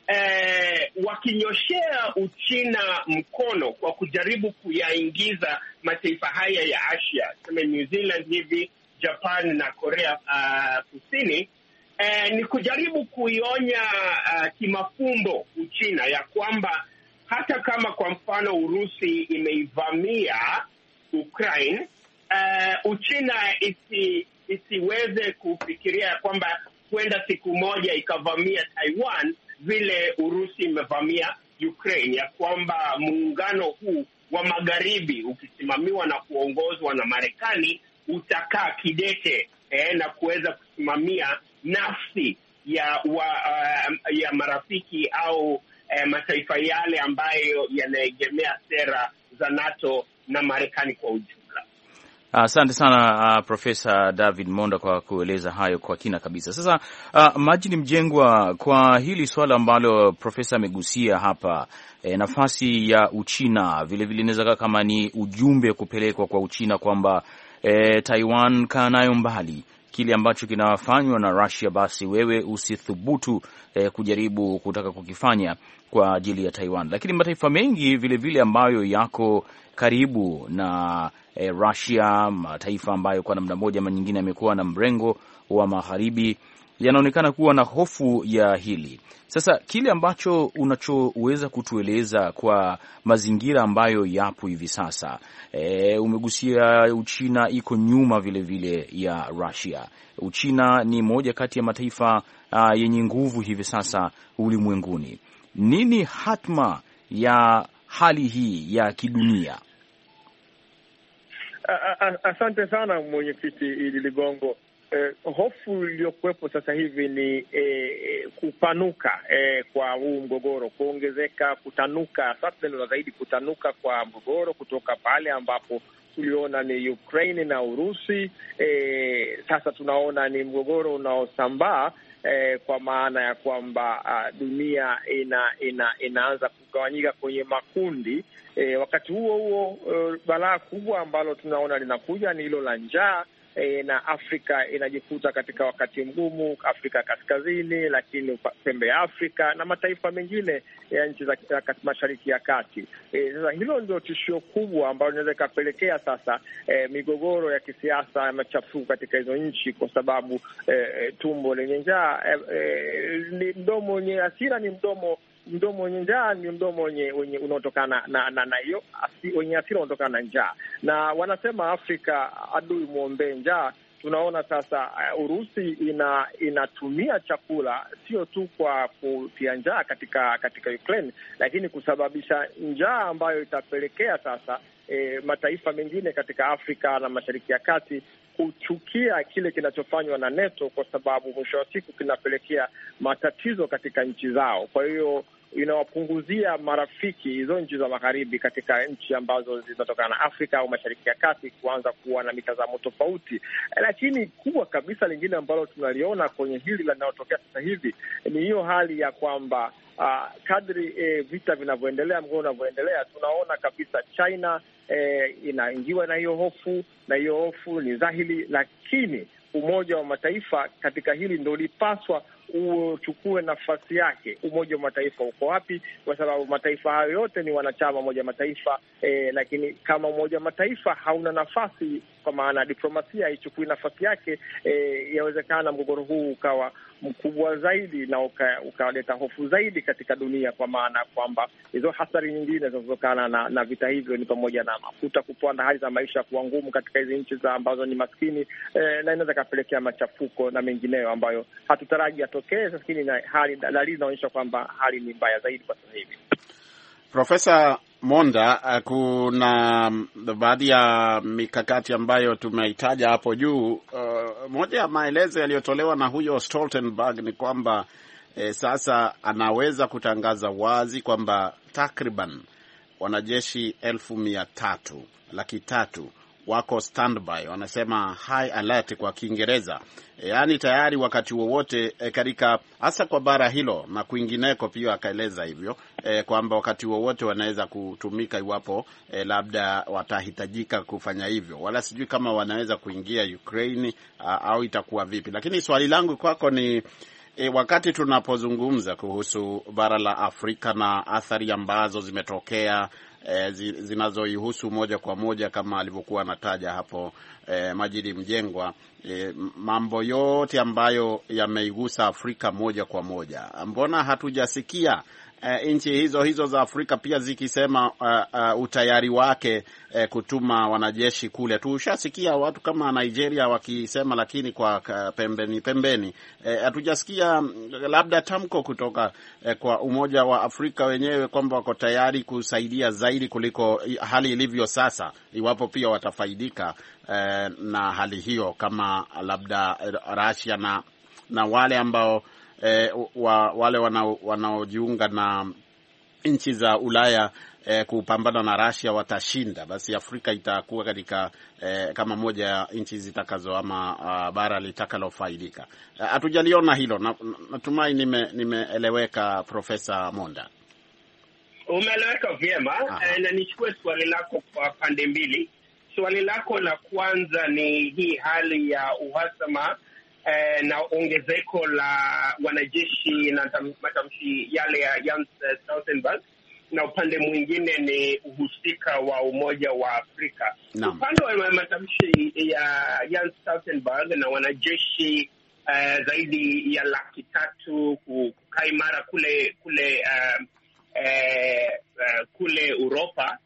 eh, wakinyoshea Uchina mkono kwa kujaribu kuyaingiza mataifa haya ya Asia, tuseme New Zealand hivi, Japan na Korea uh, Kusini Eh, ni kujaribu kuionya uh, kimafumbo Uchina ya kwamba hata kama kwa mfano Urusi imeivamia Ukraine, uh, Uchina isi, isiweze kufikiria ya kwamba huenda siku moja ikavamia Taiwan vile Urusi imevamia Ukraine, ya kwamba muungano huu wa magharibi ukisimamiwa na kuongozwa na Marekani utakaa kidete eh, na kuweza kusimamia nafsi ya wa, uh, ya marafiki au uh, mataifa yale ambayo yanaegemea sera za NATO na Marekani kwa ujumla. Asante uh, sana uh, Profesa David Monda kwa kueleza hayo kwa kina kabisa. Sasa uh, Majini Mjengwa, kwa hili swala ambalo profesa amegusia hapa e, nafasi ya Uchina vilevile inaweza kaa kama ni ujumbe kupelekwa kwa Uchina kwamba e, Taiwan kaa nayo mbali kile ambacho kinafanywa na Russia, basi wewe usithubutu eh, kujaribu kutaka kukifanya kwa ajili ya Taiwan. Lakini mataifa mengi vilevile vile ambayo yako karibu na eh, Russia, mataifa ambayo kwa namna moja ama nyingine yamekuwa na mrengo wa magharibi yanaonekana kuwa na hofu ya hili. Sasa kile ambacho unachoweza kutueleza kwa mazingira ambayo yapo hivi sasa, e, umegusia Uchina iko nyuma vilevile vile ya Russia. Uchina ni moja kati ya mataifa uh, yenye nguvu hivi sasa ulimwenguni. Nini hatma ya hali hii ya kidunia? Asante sana mwenyekiti Idi Ligongo. Eh, hofu iliyokuwepo sasa hivi ni eh, kupanuka eh, kwa huu mgogoro, kuongezeka, kutanuka sasa ndio zaidi kutanuka kwa mgogoro kutoka pale ambapo tuliona ni Ukraine na Urusi. Eh, sasa tunaona ni mgogoro unaosambaa eh, kwa maana ya kwamba uh, dunia ina, ina, inaanza kugawanyika kwenye makundi eh, wakati huo huo uh, balaa kubwa ambalo tunaona linakuja ni hilo la njaa. E, na Afrika inajikuta katika wakati mgumu, Afrika Kaskazini, lakini pembe ya Afrika na mataifa mengine ya nchi za Mashariki ya Kati. Sasa e, hilo ndio tishio kubwa ambalo linaweza ikapelekea sasa e, migogoro ya kisiasa ya machafuko katika hizo nchi, kwa sababu e, tumbo lenye njaa e, e, ni mdomo wenye hasira ni mdomo mdomo wenye njaa ni mdomo wenye unaotokana na na hiyo wenye hasira unaotokana na njaa, na wanasema Afrika adui mwombee njaa. Tunaona sasa uh, Urusi ina inatumia chakula sio tu kwa kutia njaa katika katika Ukraine, lakini kusababisha njaa ambayo itapelekea sasa eh, mataifa mengine katika Afrika na Mashariki ya Kati kuchukia kile kinachofanywa na NATO kwa sababu mwisho wa siku kinapelekea matatizo katika nchi zao. Kwa hiyo inawapunguzia marafiki hizo nchi za magharibi katika nchi ambazo zinatokana na Afrika au Mashariki ya Kati kuanza kuwa na mitazamo tofauti. Lakini kubwa kabisa lingine ambalo tunaliona kwenye hili linalotokea sasa hivi ni hiyo hali ya kwamba uh, kadri eh, vita vinavyoendelea, mgogoro unavyoendelea, tunaona kabisa China eh, inaingiwa na hiyo hofu, na hiyo hofu ni dhahiri, lakini Umoja wa Mataifa katika hili ndo ulipaswa uchukue nafasi yake. Umoja wa Mataifa uko wapi? Kwa sababu mataifa hayo yote ni wanachama Umoja wa Mataifa eh, lakini kama Umoja wa Mataifa hauna nafasi, kwa maana diplomasia haichukui nafasi yake, eh, yawezekana mgogoro huu ukawa mkubwa zaidi na ukaleta uka hofu zaidi katika dunia, kwa maana kwamba hizo hasara nyingine zinazotokana na, na vita hivyo ni pamoja na mafuta kupanda, hali za maisha kuwa ngumu katika hizi nchi za ambazo ni maskini eh, na inaweza ikapelekea machafuko na mengineyo ambayo hatutaraji yatokee, lakini hali dalili inaonyesha kwamba hali ni mbaya zaidi kwa sasa hivi. Profesa Monda, kuna baadhi ya mikakati ambayo tumeitaja hapo juu. Uh, moja ya maelezo yaliyotolewa na huyo Stoltenberg ni kwamba eh, sasa anaweza kutangaza wazi kwamba takriban wanajeshi elfu mia tatu laki tatu wako standby, wanasema high alert kwa Kiingereza, yaani tayari wakati wowote e, katika hasa kwa bara hilo na kwingineko pia akaeleza hivyo e, kwamba wakati wowote wanaweza kutumika iwapo e, labda watahitajika kufanya hivyo, wala sijui kama wanaweza kuingia Ukraine a, au itakuwa vipi. Lakini swali langu kwako ni E, wakati tunapozungumza kuhusu bara la Afrika na athari ambazo zimetokea e, zinazoihusu moja kwa moja kama alivyokuwa anataja hapo e, Majidi Mjengwa, e, mambo yote ambayo yameigusa Afrika moja kwa moja, mbona hatujasikia E, nchi hizo hizo za Afrika pia zikisema uh, uh, utayari wake uh, kutuma wanajeshi kule. Tushasikia watu kama Nigeria wakisema, lakini kwa uh, pembeni pembeni hatujasikia uh, labda tamko kutoka uh, kwa Umoja wa Afrika wenyewe kwamba wako tayari kusaidia zaidi kuliko hali ilivyo sasa, iwapo pia watafaidika uh, na hali hiyo kama labda Russia na, na wale ambao E, wa, wale wanaojiunga na nchi za Ulaya e, kupambana na Russia watashinda, basi Afrika itakuwa katika e, kama moja ya nchi zitakazo ama uh, bara litakalofaidika. Hatujaliona hilo. Natumai nime, nimeeleweka Profesa Monda. Umeeleweka vyema e, na nichukue swali lako kwa pande mbili. Swali lako la kwanza ni hii hali ya uhasama Eh, na ongezeko la wanajeshi na matamshi yale ya Jens Stoltenberg, na upande mwingine ni uhusika wa Umoja wa Afrika. Upande wa matamshi ya Jens Stoltenberg na wanajeshi uh, zaidi ya laki tatu kukaa imara kule kule uh, uh, uh, kule Uropa.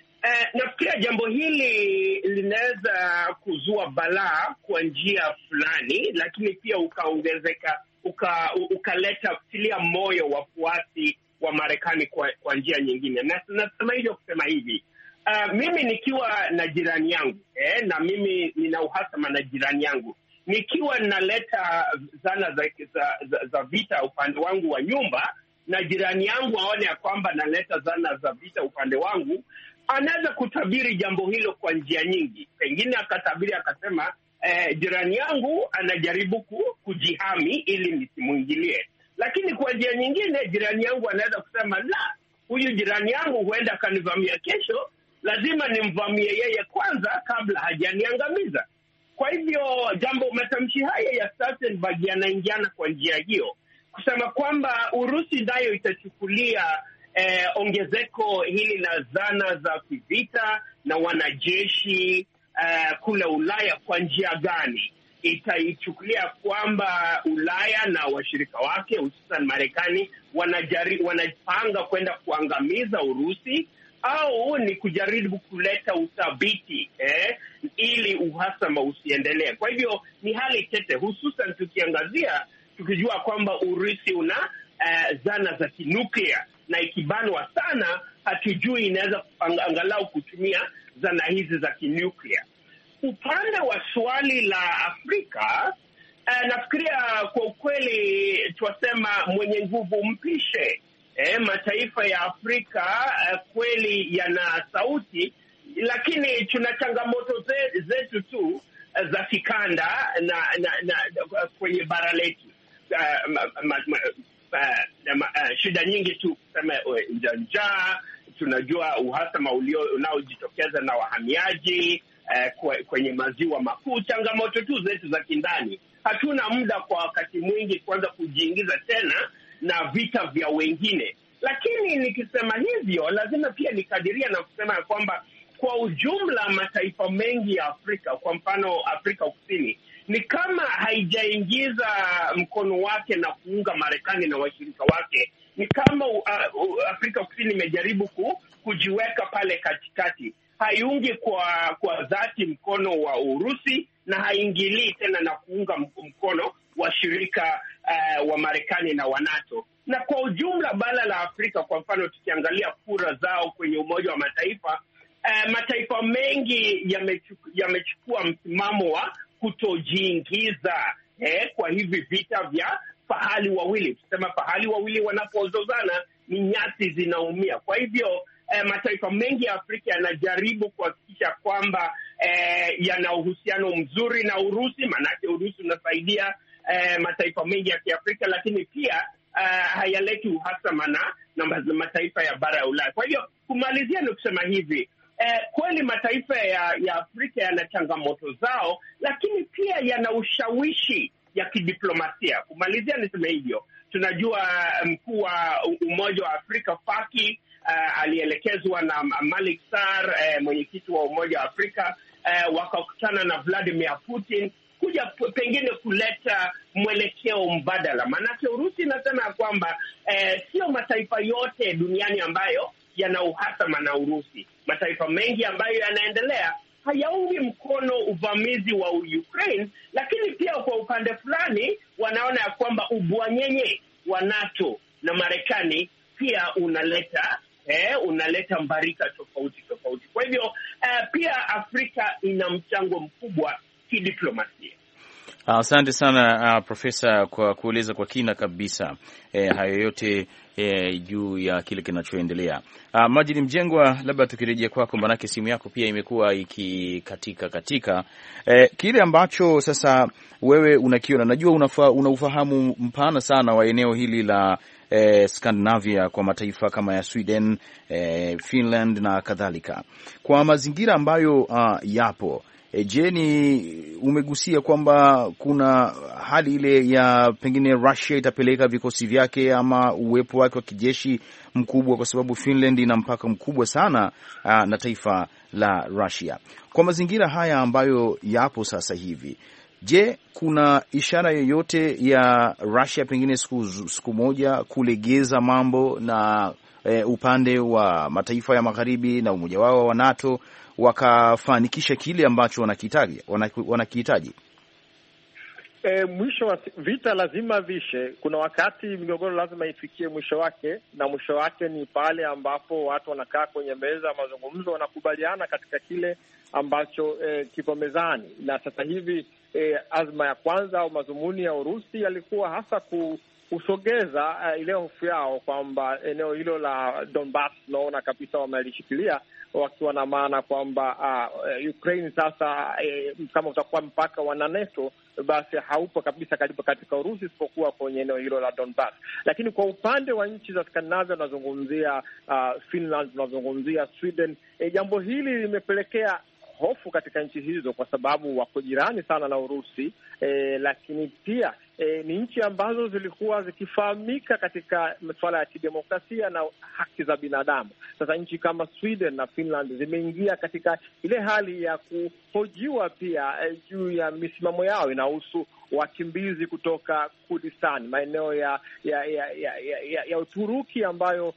Uh, nafikiria jambo hili linaweza kuzua balaa kwa njia fulani, lakini pia ukaongezeka uka, ukaleta tilia moyo wafuasi wa Marekani kwa, kwa njia nyingine. Na nasema hivyo kusema hivi uh, mimi nikiwa na jirani yangu eh, na mimi nina uhasama na jirani yangu, nikiwa ninaleta zana za, za, za, za vita upande wangu wa nyumba na jirani yangu aone ya kwamba naleta zana za vita upande wangu, anaweza kutabiri jambo hilo kwa njia nyingi. Pengine akatabiri akasema, eh, jirani yangu anajaribu ku, kujihami ili nisimwingilie. Lakini kwa njia nyingine, jirani yangu anaweza kusema la, huyu jirani yangu huenda akanivamia kesho, lazima nimvamie yeye kwanza kabla hajaniangamiza. Kwa hivyo jambo, matamshi haya ya Stoltenberg yanaingiana kwa njia hiyo, kusema kwamba Urusi nayo itachukulia eh, ongezeko hili la zana za kivita na wanajeshi eh, kule Ulaya kwa njia gani? Itaichukulia kwamba Ulaya na washirika wake hususan Marekani wanajari, wanapanga kwenda kuangamiza Urusi au ni kujaribu kuleta uthabiti eh, ili uhasama usiendelee. Kwa hivyo ni hali tete, hususan tukiangazia tukijua kwamba Urusi una uh, zana za kinuklia na ikibanwa sana, hatujui inaweza angalau kutumia zana hizi za kinuklia. Upande wa swali la Afrika uh, nafikiria kwa ukweli twasema mwenye nguvu mpishe. Eh, mataifa ya Afrika uh, kweli yana sauti, lakini tuna changamoto ze, zetu tu uh, za kikanda na, na, na, na kwenye bara letu uh, ma, ma, ma, uh, ma, uh, shida nyingi tu kusema uh, njaa. Tunajua uhasama unaojitokeza na wahamiaji uh, kwenye maziwa makuu, changamoto tu zetu za kindani. Hatuna muda kwa wakati mwingi kuanza kujiingiza tena na vita vya wengine, lakini nikisema hivyo lazima pia nikadiria na kusema ya kwamba kwa ujumla mataifa mengi ya Afrika, kwa mfano Afrika Kusini, ni kama haijaingiza mkono wake na kuunga Marekani na washirika wake. Ni kama uh, uh, Afrika Kusini imejaribu ku, kujiweka pale katikati, haiungi kwa kwa dhati mkono wa Urusi na haingilii tena na kuunga mkono washirika uh, wa Marekani na wa NATO. Na kwa ujumla bara la Afrika, kwa mfano tukiangalia kura zao kwenye Umoja wa Mataifa, uh, mataifa mengi yamechukua msimamo wa kutojiingiza eh, kwa hivi vita vya fahali wawili. Tusema fahali wawili wanapozozana ni nyasi zinaumia. Kwa hivyo eh, mataifa mengi ya Afrika yanajaribu kuhakikisha kwamba eh, yana uhusiano mzuri na Urusi, maanake Urusi unasaidia eh, mataifa mengi ya Kiafrika, lakini pia uh, hayaleti uhasama na, na mataifa ya bara ya Ulaya. Kwa hivyo kumalizia ni kusema hivi Eh, kweli mataifa ya, ya Afrika yana changamoto zao, lakini pia yana ushawishi ya kidiplomasia. Kumalizia niseme hivyo, tunajua mkuu wa Umoja wa Afrika Faki uh, alielekezwa na Malik Sar uh, mwenyekiti wa Umoja wa Afrika uh, wakakutana na Vladimir Putin kuja pengine kuleta mwelekeo mbadala, maanake Urusi inasema ya kwamba eh, sio mataifa yote duniani ambayo yana uhasama na Urusi. Mataifa mengi ambayo yanaendelea hayaungi mkono uvamizi wa Ukraine, lakini pia kwa upande fulani wanaona ya kwamba ubwanyenye wa NATO na Marekani pia unaleta eh, unaleta mbarika tofauti tofauti. Kwa hivyo eh, pia Afrika ina mchango mkubwa kidiplomasia. Asante uh, sana uh, Profesa kwa kueleza kwa kina kabisa eh, hayo yote eh, juu ya kile kinachoendelea. Uh, Majini Mjengwa, labda tukirejea kwako, maanake simu yako pia imekuwa ikikatika katika eh, kile ambacho sasa wewe unakiona, najua unafa, una ufahamu mpana sana wa eneo hili la eh, Scandinavia kwa mataifa kama ya Sweden eh, Finland na kadhalika, kwa mazingira ambayo uh, yapo E, je, ni umegusia kwamba kuna hali ile ya pengine Russia itapeleka vikosi vyake ama uwepo wake wa kijeshi mkubwa, kwa sababu Finland ina mpaka mkubwa sana a, na taifa la Russia. Kwa mazingira haya ambayo yapo sasa hivi, Je, kuna ishara yoyote ya Russia pengine siku, siku moja kulegeza mambo na e, upande wa mataifa ya magharibi na umoja wao wa NATO wakafanikisha kile ambacho wanakihitaji wanakihitaji? E, mwisho wa vita lazima vishe. Kuna wakati migogoro lazima ifikie mwisho wake, na mwisho wake ni pale ambapo watu wanakaa kwenye meza ya mazungumzo, wanakubaliana katika kile ambacho e, kipo mezani. Na sasa hivi e, azma ya kwanza au madhumuni ya Urusi yalikuwa hasa ku kusogeza uh, ile hofu yao kwamba eneo hilo la Donbas unaona kabisa wamelishikilia wakiwa na maana kwamba uh, Ukraine sasa uh, kama utakuwa mpaka wa NATO basi haupo kabisa karibu katika Urusi isipokuwa kwenye eneo hilo la Donbas. Lakini kwa upande wa nchi za Skandinavia unazungumzia uh, Finland, unazungumzia Sweden, e, jambo hili limepelekea hofu katika nchi hizo kwa sababu wako jirani sana na Urusi e, lakini pia e, ni nchi ambazo zilikuwa zikifahamika katika masuala ya kidemokrasia na haki za binadamu. Sasa nchi kama Sweden na Finland zimeingia katika ile hali ya kuhojiwa pia e, juu ya misimamo yao inahusu wakimbizi kutoka Kurdistan, maeneo ya ya ya, ya, ya, ya Uturuki ambayo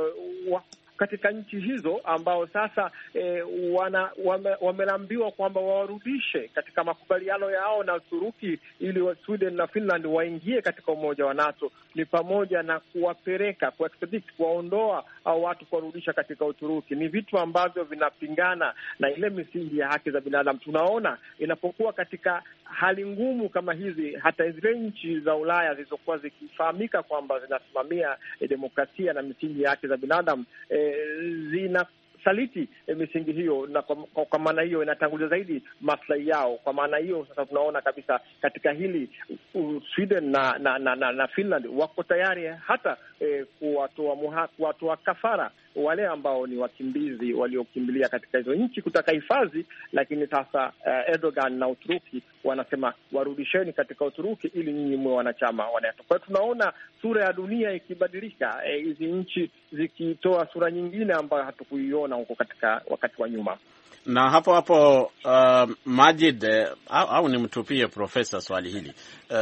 uh, katika nchi hizo ambao sasa e, wana wame, wameambiwa kwamba wawarudishe katika makubaliano yao na Uturuki ili wa Sweden na Finland waingie katika umoja wa NATO ni pamoja na kuwapeleka kuextradite, kuwaondoa au watu kuwarudisha katika Uturuki. Ni vitu ambavyo vinapingana na ile misingi ya haki za binadamu. Tunaona inapokuwa katika hali ngumu kama hizi, hata zile nchi za Ulaya zilizokuwa zikifahamika kwamba zinasimamia e, demokrasia na misingi ya haki za binadamu e, zina saliti e, misingi hiyo, na kwa, kwa, kwa maana hiyo inatangulia zaidi maslahi yao. Kwa maana hiyo sasa tunaona kabisa katika hili uh, Sweden na na, na, na na Finland wako tayari hata e, kuwatoa kuwatoa kafara wale ambao ni wakimbizi waliokimbilia katika hizo nchi kutaka hifadhi, lakini sasa uh, Erdogan na Uturuki wanasema warudisheni katika Uturuki ili nyinyi mwe wanachama wa NATO. Kwa hiyo tunaona sura ya dunia ikibadilika, hizi e, nchi zikitoa sura nyingine ambayo hatukuiona huko katika wakati wa nyuma na hapo hapo uh, Majid uh, au, au nimtupie profesa swali hili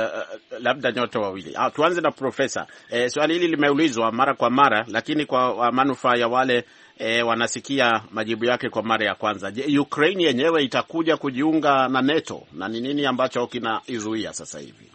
uh, labda nyote wawili uh, tuanze na profesa. Uh, swali hili limeulizwa mara kwa mara, lakini kwa manufaa ya wale uh, wanasikia majibu yake kwa mara ya kwanza. Je, Ukraine yenyewe itakuja kujiunga na NATO na ni nini ambacho kinaizuia sasa hivi?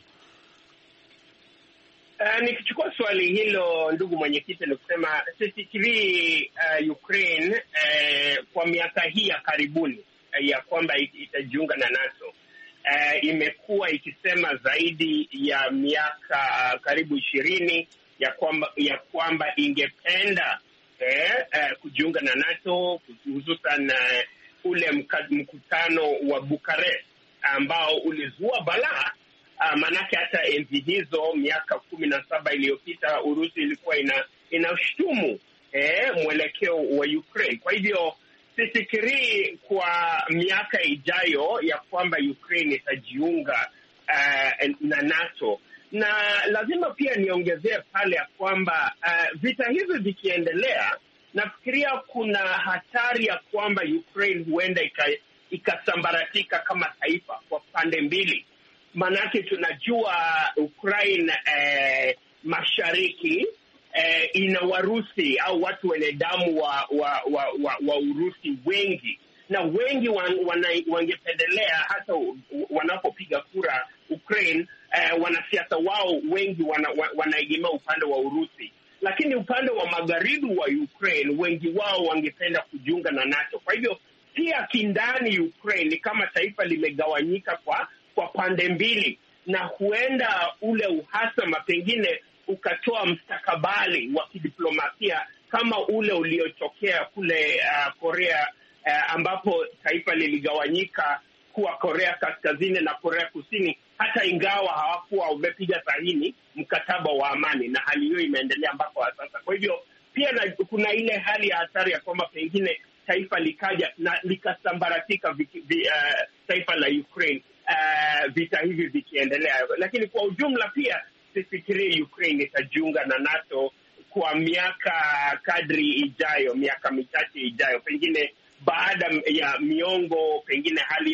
Uh, nikichukua swali hilo ndugu mwenyekiti, ni kusema sifikirii uh, Ukraine uh, kwa miaka hii ya karibuni uh, ya kwamba itajiunga na NATO uh, imekuwa ikisema zaidi ya miaka uh, karibu ishirini ya kwamba ya kwamba ingependa uh, uh, kujiunga na NATO hususan uh, ule mkutano wa Bukarest ambao ulizua balaa Uh, maanake hata enzi hizo miaka kumi na saba iliyopita Urusi ilikuwa ina inashutumu eh, mwelekeo wa Ukraine. Kwa hivyo sifikirii kwa miaka ijayo ya kwamba Ukraine itajiunga uh, na NATO, na lazima pia niongezee pale ya kwamba uh, vita hivi vikiendelea, nafikiria kuna hatari ya kwamba Ukraine huenda ikasambaratika kama taifa kwa pande mbili. Maanake tunajua Ukraine eh, mashariki eh, ina Warusi au watu wenye damu wa wa, wa, wa wa Urusi wengi, na wengi wan, wana, wangependelea hata wanapopiga kura Ukraine eh, wanasiasa wao wengi wana, wanaegemea upande wa Urusi, lakini upande wa magharibi wa Ukraine wengi wao wangependa kujiunga na NATO. Kwa hivyo pia kindani Ukraine ni kama taifa limegawanyika kwa kwa pande mbili, na huenda ule uhasama pengine ukatoa mstakabali wa kidiplomasia kama ule uliotokea kule uh, Korea uh, ambapo taifa liligawanyika kuwa Korea Kaskazini na Korea Kusini, hata ingawa hawakuwa wamepiga sahihi mkataba wa amani, na hali hiyo imeendelea mpaka wa sasa. Kwa hivyo pia na, kuna ile hali ya hatari ya kwamba pengine taifa likaja na likasambaratika vi, vi, uh, taifa la Ukraine Uh, vita hivi vikiendelea, lakini kwa ujumla pia sifikirii Ukraine itajiunga na NATO kwa miaka kadri ijayo, miaka michache ijayo, pengine baada ya miongo, pengine hali ya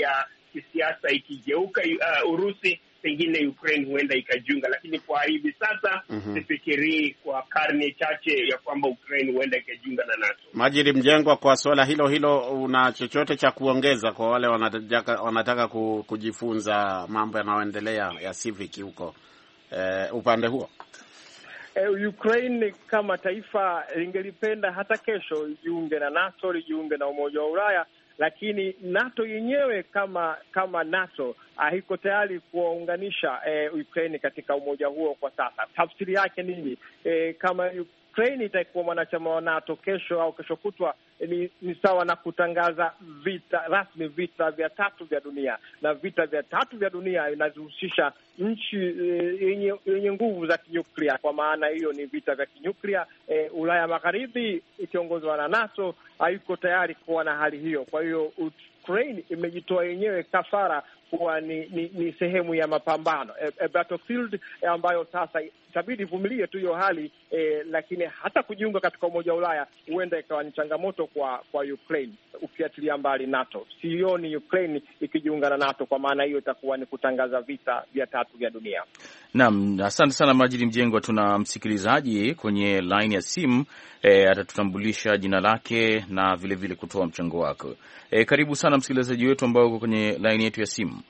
kisiasa ikigeuka uh, Urusi pengine Ukraine huenda ikajiunga, lakini kwa hivi sasa Mhm. sifikirii kwa karne chache ya kwamba Ukraine huenda ikajiunga na NATO. Majidi Mjengwa, kwa suala hilo hilo, una chochote cha kuongeza kwa wale wanataka, wanataka ku- kujifunza mambo yanayoendelea ya civic huko eh, upande huo? Eh, Ukraine kama taifa lingelipenda hata kesho lijiunge na NATO, lijiunge na Umoja wa Ulaya, lakini NATO yenyewe kama kama NATO haiko tayari kuwaunganisha eh, Ukraine katika umoja huo kwa sasa. Tafsiri yake nini? Eh, kama Ukraine itakuwa mwanachama wa NATO kesho au kesho kutwa ni, ni sawa na kutangaza vita rasmi, vita vya tatu vya dunia, na vita vya tatu vya dunia inazihusisha nchi eh, yenye yenye nguvu za kinyuklia. Kwa maana hiyo ni vita vya kinyuklia. Eh, Ulaya Magharibi ikiongozwa na NATO haiko tayari kuwa na hali hiyo. Kwa hiyo Ukraine imejitoa yenyewe kafara kuwa ni, ni, ni sehemu ya mapambano a, a battlefield ambayo sasa itabidi ivumilie tu hiyo hali eh, lakini hata kujiunga katika umoja wa Ulaya huenda ikawa ni changamoto kwa kwa Ukraine, ukiachilia mbali NATO. Sioni Ukraine ikijiunga na NATO, kwa maana hiyo itakuwa ni kutangaza vita vya tatu vya dunia. Naam, asante sana Majidi Mjengwa. Tuna msikilizaji kwenye line ya simu e, atatutambulisha jina lake na vilevile vile kutoa mchango wako. E, karibu sana msikilizaji wetu ambao uko kwenye line yetu ya simu.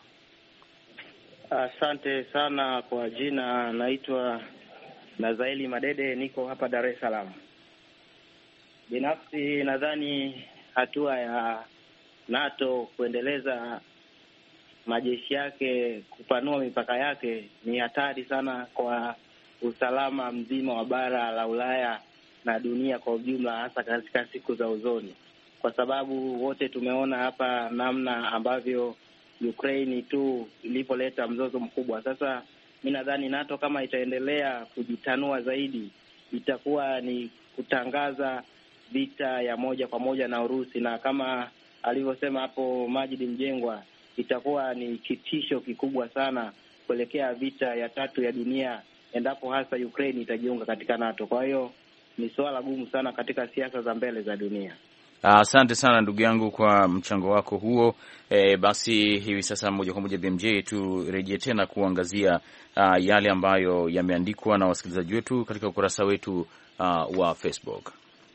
Asante sana kwa jina, naitwa Nazaeli Madede, niko hapa Dar es Salaam. Binafsi nadhani hatua ya NATO kuendeleza majeshi yake, kupanua mipaka yake ni hatari sana kwa usalama mzima wa bara la Ulaya na dunia kwa ujumla, hasa katika siku za uzoni, kwa sababu wote tumeona hapa namna ambavyo Ukraine tu ilipoleta mzozo mkubwa. Sasa mi nadhani NATO kama itaendelea kujitanua zaidi, itakuwa ni kutangaza vita ya moja kwa moja na Urusi, na kama alivyosema hapo Majid Mjengwa, itakuwa ni kitisho kikubwa sana kuelekea vita ya tatu ya dunia, endapo hasa Ukraine itajiunga katika NATO. Kwa hiyo ni suala gumu sana katika siasa za mbele za dunia. Asante sana ndugu yangu kwa mchango wako huo. E, basi hivi sasa moja kwa moja BMJ turejee tena kuangazia uh, yale ambayo yameandikwa na wasikilizaji wetu katika ukurasa wetu uh, wa Facebook.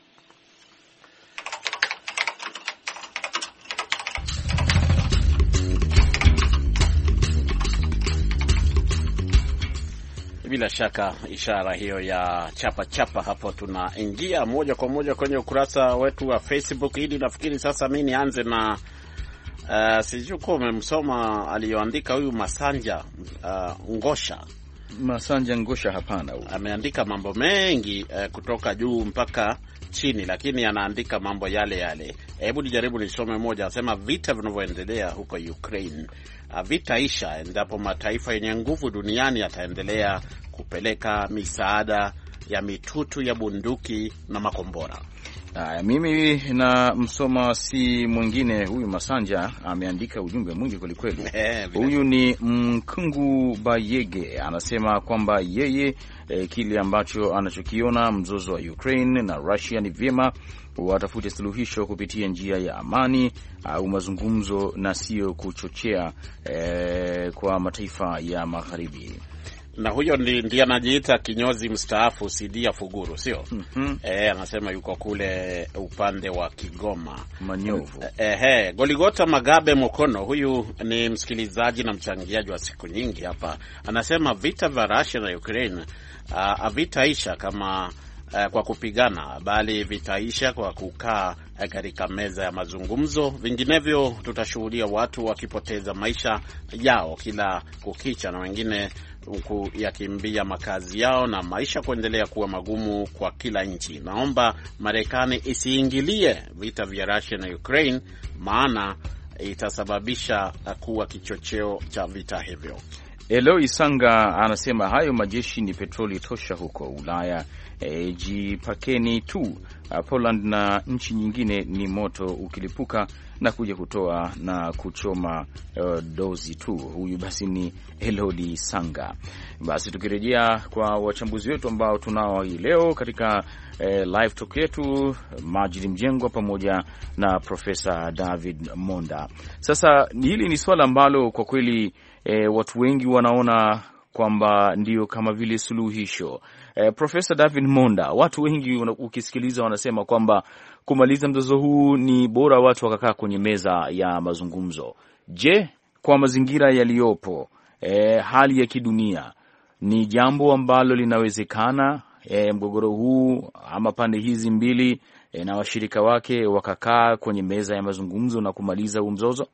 Bila shaka ishara hiyo ya chapa chapa hapo, tunaingia moja kwa moja kwenye ukurasa wetu wa Facebook. Hili nafikiri sasa mi nianze na uh, sijui kuwa umemsoma aliyoandika huyu Masanja uh, Ngosha. Masanja Ngosha, hapana, Ameandika mambo mengi uh, kutoka juu mpaka chini, lakini anaandika mambo yale yale. Hebu nijaribu nisome moja. Anasema vita vinavyoendelea huko Ukraine vitaisha endapo mataifa yenye nguvu duniani yataendelea kupeleka misaada ya mitutu ya bunduki na makombora. Haya, mimi na msoma si mwingine huyu Masanja ameandika ujumbe mwingi kwelikweli. Huyu ni Mkungu Bayege, anasema kwamba yeye e, kile ambacho anachokiona mzozo wa Ukraine na Russia ni vyema watafute suluhisho kupitia njia ya amani au mazungumzo na sio kuchochea e, kwa mataifa ya magharibi na huyo ndiye anajiita kinyozi mstaafu Sidia Fuguru, sio? mm -hmm. E, anasema yuko kule upande wa Kigoma Manyovu. E, e, Goligota Magabe Mokono, huyu ni msikilizaji na mchangiaji wa siku nyingi hapa, anasema vita vya Russia na Ukraine havitaisha kama Uh, kwa kupigana bali vitaisha kwa kukaa katika meza ya mazungumzo. Vinginevyo tutashuhudia watu wakipoteza maisha yao kila kukicha na wengine huku yakimbia makazi yao na maisha kuendelea kuwa magumu kwa kila nchi. Naomba Marekani isiingilie vita vya Russia na Ukraine, maana itasababisha kuwa kichocheo cha vita hivyo. Eloi Sanga anasema hayo majeshi ni petroli tosha huko Ulaya. E, jipakeni tu. Poland na nchi nyingine ni moto ukilipuka na kuja kutoa na kuchoma uh, dozi tu. Huyu basi ni Elodi Sanga. Basi tukirejea kwa wachambuzi wetu ambao tunao hii leo katika eh, live talk yetu, Majid Mjengwa pamoja na Profesa David Monda. Sasa hili ni swala ambalo kwa kweli eh, watu wengi wanaona kwamba ndio kama vile suluhisho. Eh, Profesa David Monda, watu wengi ukisikiliza wanasema kwamba kumaliza mzozo huu ni bora watu wakakaa kwenye meza ya mazungumzo. Je, kwa mazingira yaliyopo, eh, hali ya kidunia ni jambo ambalo linawezekana, eh, mgogoro huu ama pande hizi mbili eh, na washirika wake wakakaa kwenye meza ya mazungumzo na kumaliza huu mzozo?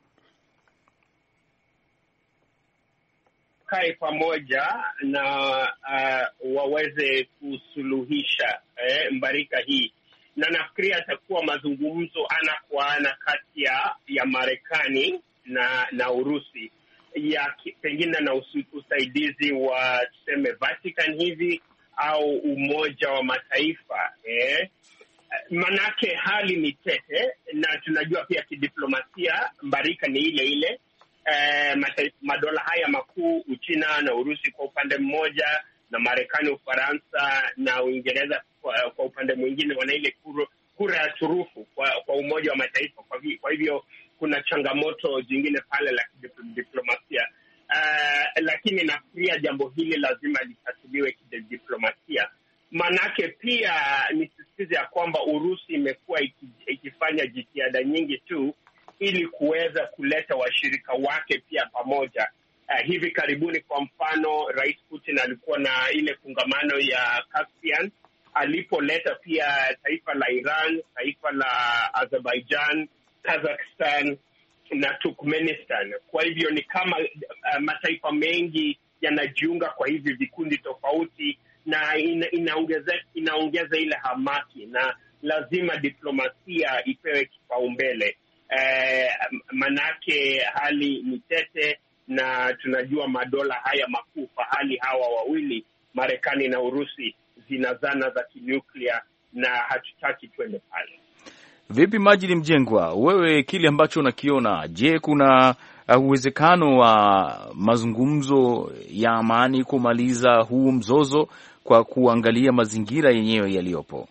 kae pamoja na uh, waweze kusuluhisha eh, mbarika hii, na nafikiria atakuwa mazungumzo ana kwa ana kati ya Marekani na na Urusi ya pengine na usu, usaidizi wa tuseme Vatican hivi au Umoja wa Mataifa eh. Manake hali ni tete, na tunajua pia kidiplomasia mbarika ni ile ile Eh, madola haya makuu Uchina na Urusi kwa upande mmoja na Marekani, Ufaransa na Uingereza kwa, kwa upande mwingine wana ile kura ya turufu kwa, kwa Umoja wa Mataifa. Kwa, kwa hivyo kuna changamoto jingine pale la kidiplomasia uh, lakini nafikiria jambo hili lazima litatuliwe kidiplomasia, manake pia nisisitize ya kwamba Urusi imekuwa ikifanya jitihada nyingi tu ili kuweza kuleta washirika wake pia pamoja. Uh, hivi karibuni kwa mfano, Rais Putin alikuwa na ile kongamano ya Caspian alipoleta pia taifa la Iran, taifa la Azerbaijan, Kazakhstan na Turkmenistan. Kwa hivyo ni kama uh, mataifa mengi yanajiunga kwa hivi vikundi tofauti, na ina, inaongeza, inaongeza ile hamaki, na lazima diplomasia ipewe kipaumbele. Eh, manake hali ni tete, na tunajua madola haya makuu fahali hawa wawili Marekani na Urusi zina zana za kinuklia na hatutaki twende pale. Vipi Majini Mjengwa, wewe kile ambacho unakiona, je, kuna uwezekano wa mazungumzo ya amani kumaliza huu mzozo kwa kuangalia mazingira yenyewe yaliyopo?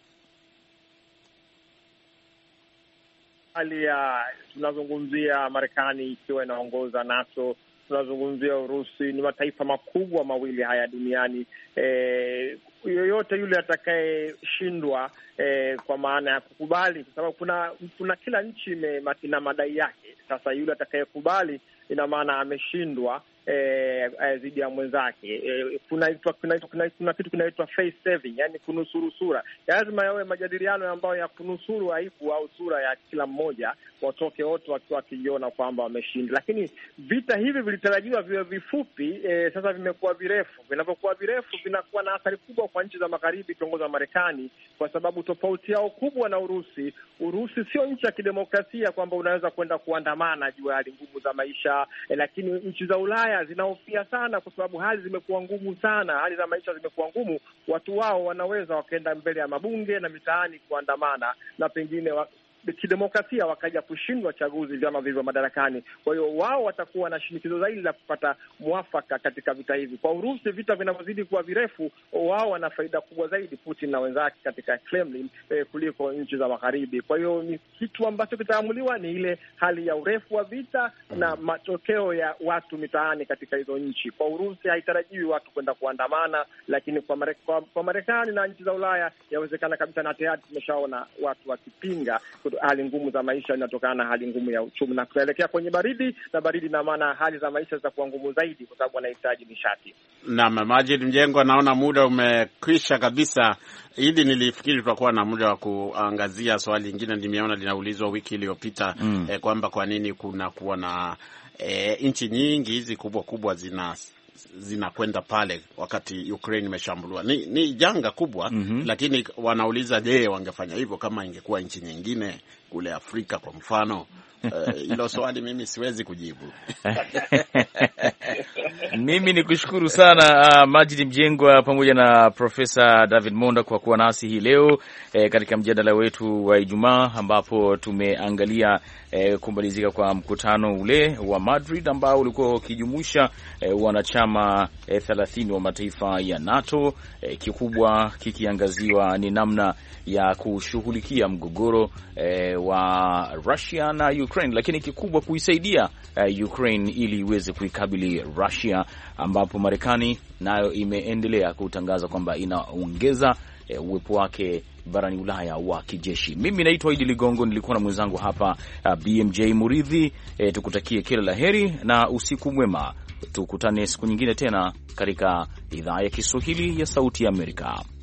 hali ya tunazungumzia Marekani ikiwa inaongoza NATO, tunazungumzia Urusi, ni mataifa makubwa mawili haya duniani. E, yoyote yule atakayeshindwa e, kwa maana ya kukubali, kwa sababu kuna kuna kila nchi ina madai yake. Sasa yule atakayekubali ina maana ameshindwa dhidi e, ya mwenzake e, kuna, kuna, kuna, kuna kitu kinaitwa face saving, yani kunusuru sura. Lazima yawe majadiliano ambayo ya kunusuru aibu au sura ya kila mmoja, watoke wote wakiwa wakijiona kwamba wameshinda. Lakini vita hivi vilitarajiwa viwe vifupi e, sasa vimekuwa virefu. Vinavyokuwa virefu vinakuwa na athari kubwa kwa nchi za magharibi kiongozwa na Marekani, kwa sababu tofauti yao kubwa na Urusi, Urusi sio nchi ya kidemokrasia kwamba unaweza kwenda kuandamana juu ya hali ngumu za maisha e, lakini nchi za Ulaya zinahofia sana kwa sababu hali zimekuwa ngumu sana, hali za maisha zimekuwa ngumu. Watu wao wanaweza wakaenda mbele ya mabunge na mitaani kuandamana na pengine wa kidemokrasia wakaja kushindwa chaguzi vyama vilivyo madarakani. Kwa hiyo wao watakuwa na shinikizo zaidi la kupata mwafaka katika vita hivi. Kwa Urusi, vita vinavyozidi kuwa virefu, wao wana faida kubwa zaidi, Putin na wenzake katika Kremlin eh, kuliko nchi za magharibi. Kwa hiyo ni kitu ambacho kitaamuliwa ni ile hali ya urefu wa vita na matokeo ya watu mitaani katika hizo nchi. Kwa Urusi haitarajiwi watu kwenda kuandamana, lakini kwa Marekani, kwa, kwa Marekani na nchi za Ulaya yawezekana kabisa, na tayari tumeshaona watu wakipinga hali ngumu za maisha inatokana na hali ngumu ya uchumi, na tutaelekea kwenye baridi, na baridi ina maana hali za maisha zitakuwa ngumu zaidi, kwa sababu wanahitaji nishati. Naam, Majid Mjengo, naona muda umekwisha kabisa. Hili nilifikiri tutakuwa na muda wa kuangazia swali lingine, nimeona linaulizwa wiki iliyopita mm. eh, kwamba kwa nini kuna kuwa na eh, nchi nyingi hizi kubwa kubwa zina zinakwenda pale wakati Ukraine imeshambuliwa. Ni, ni janga kubwa mm -hmm. Lakini wanauliza je, wangefanya hivyo kama ingekuwa nchi nyingine kule Afrika kwa mfano hilo uh, swali mimi siwezi kujibu. Mimi ni kushukuru sana uh, Majid Mjengwa pamoja na Profesa David Monda kwa kuwa nasi hii leo eh, katika mjadala wetu wa Ijumaa ambapo tumeangalia eh, kumalizika kwa mkutano ule wa Madrid ambao ulikuwa ukijumuisha eh, wanachama eh, thelathini wa mataifa ya NATO eh, kikubwa kikiangaziwa ni namna ya kushughulikia mgogoro eh, wa Russia na Ukraine, lakini kikubwa kuisaidia eh, Ukraine ili iweze kuikabili Russia, ambapo Marekani nayo imeendelea kutangaza kwamba inaongeza eh, uwepo wake barani Ulaya wa kijeshi. Mimi naitwa Idi Ligongo, nilikuwa na mwenzangu hapa uh, BMJ Muridhi. Eh, tukutakie kila la heri na usiku mwema. Tukutane siku nyingine tena katika idhaa ya Kiswahili ya Sauti ya Amerika.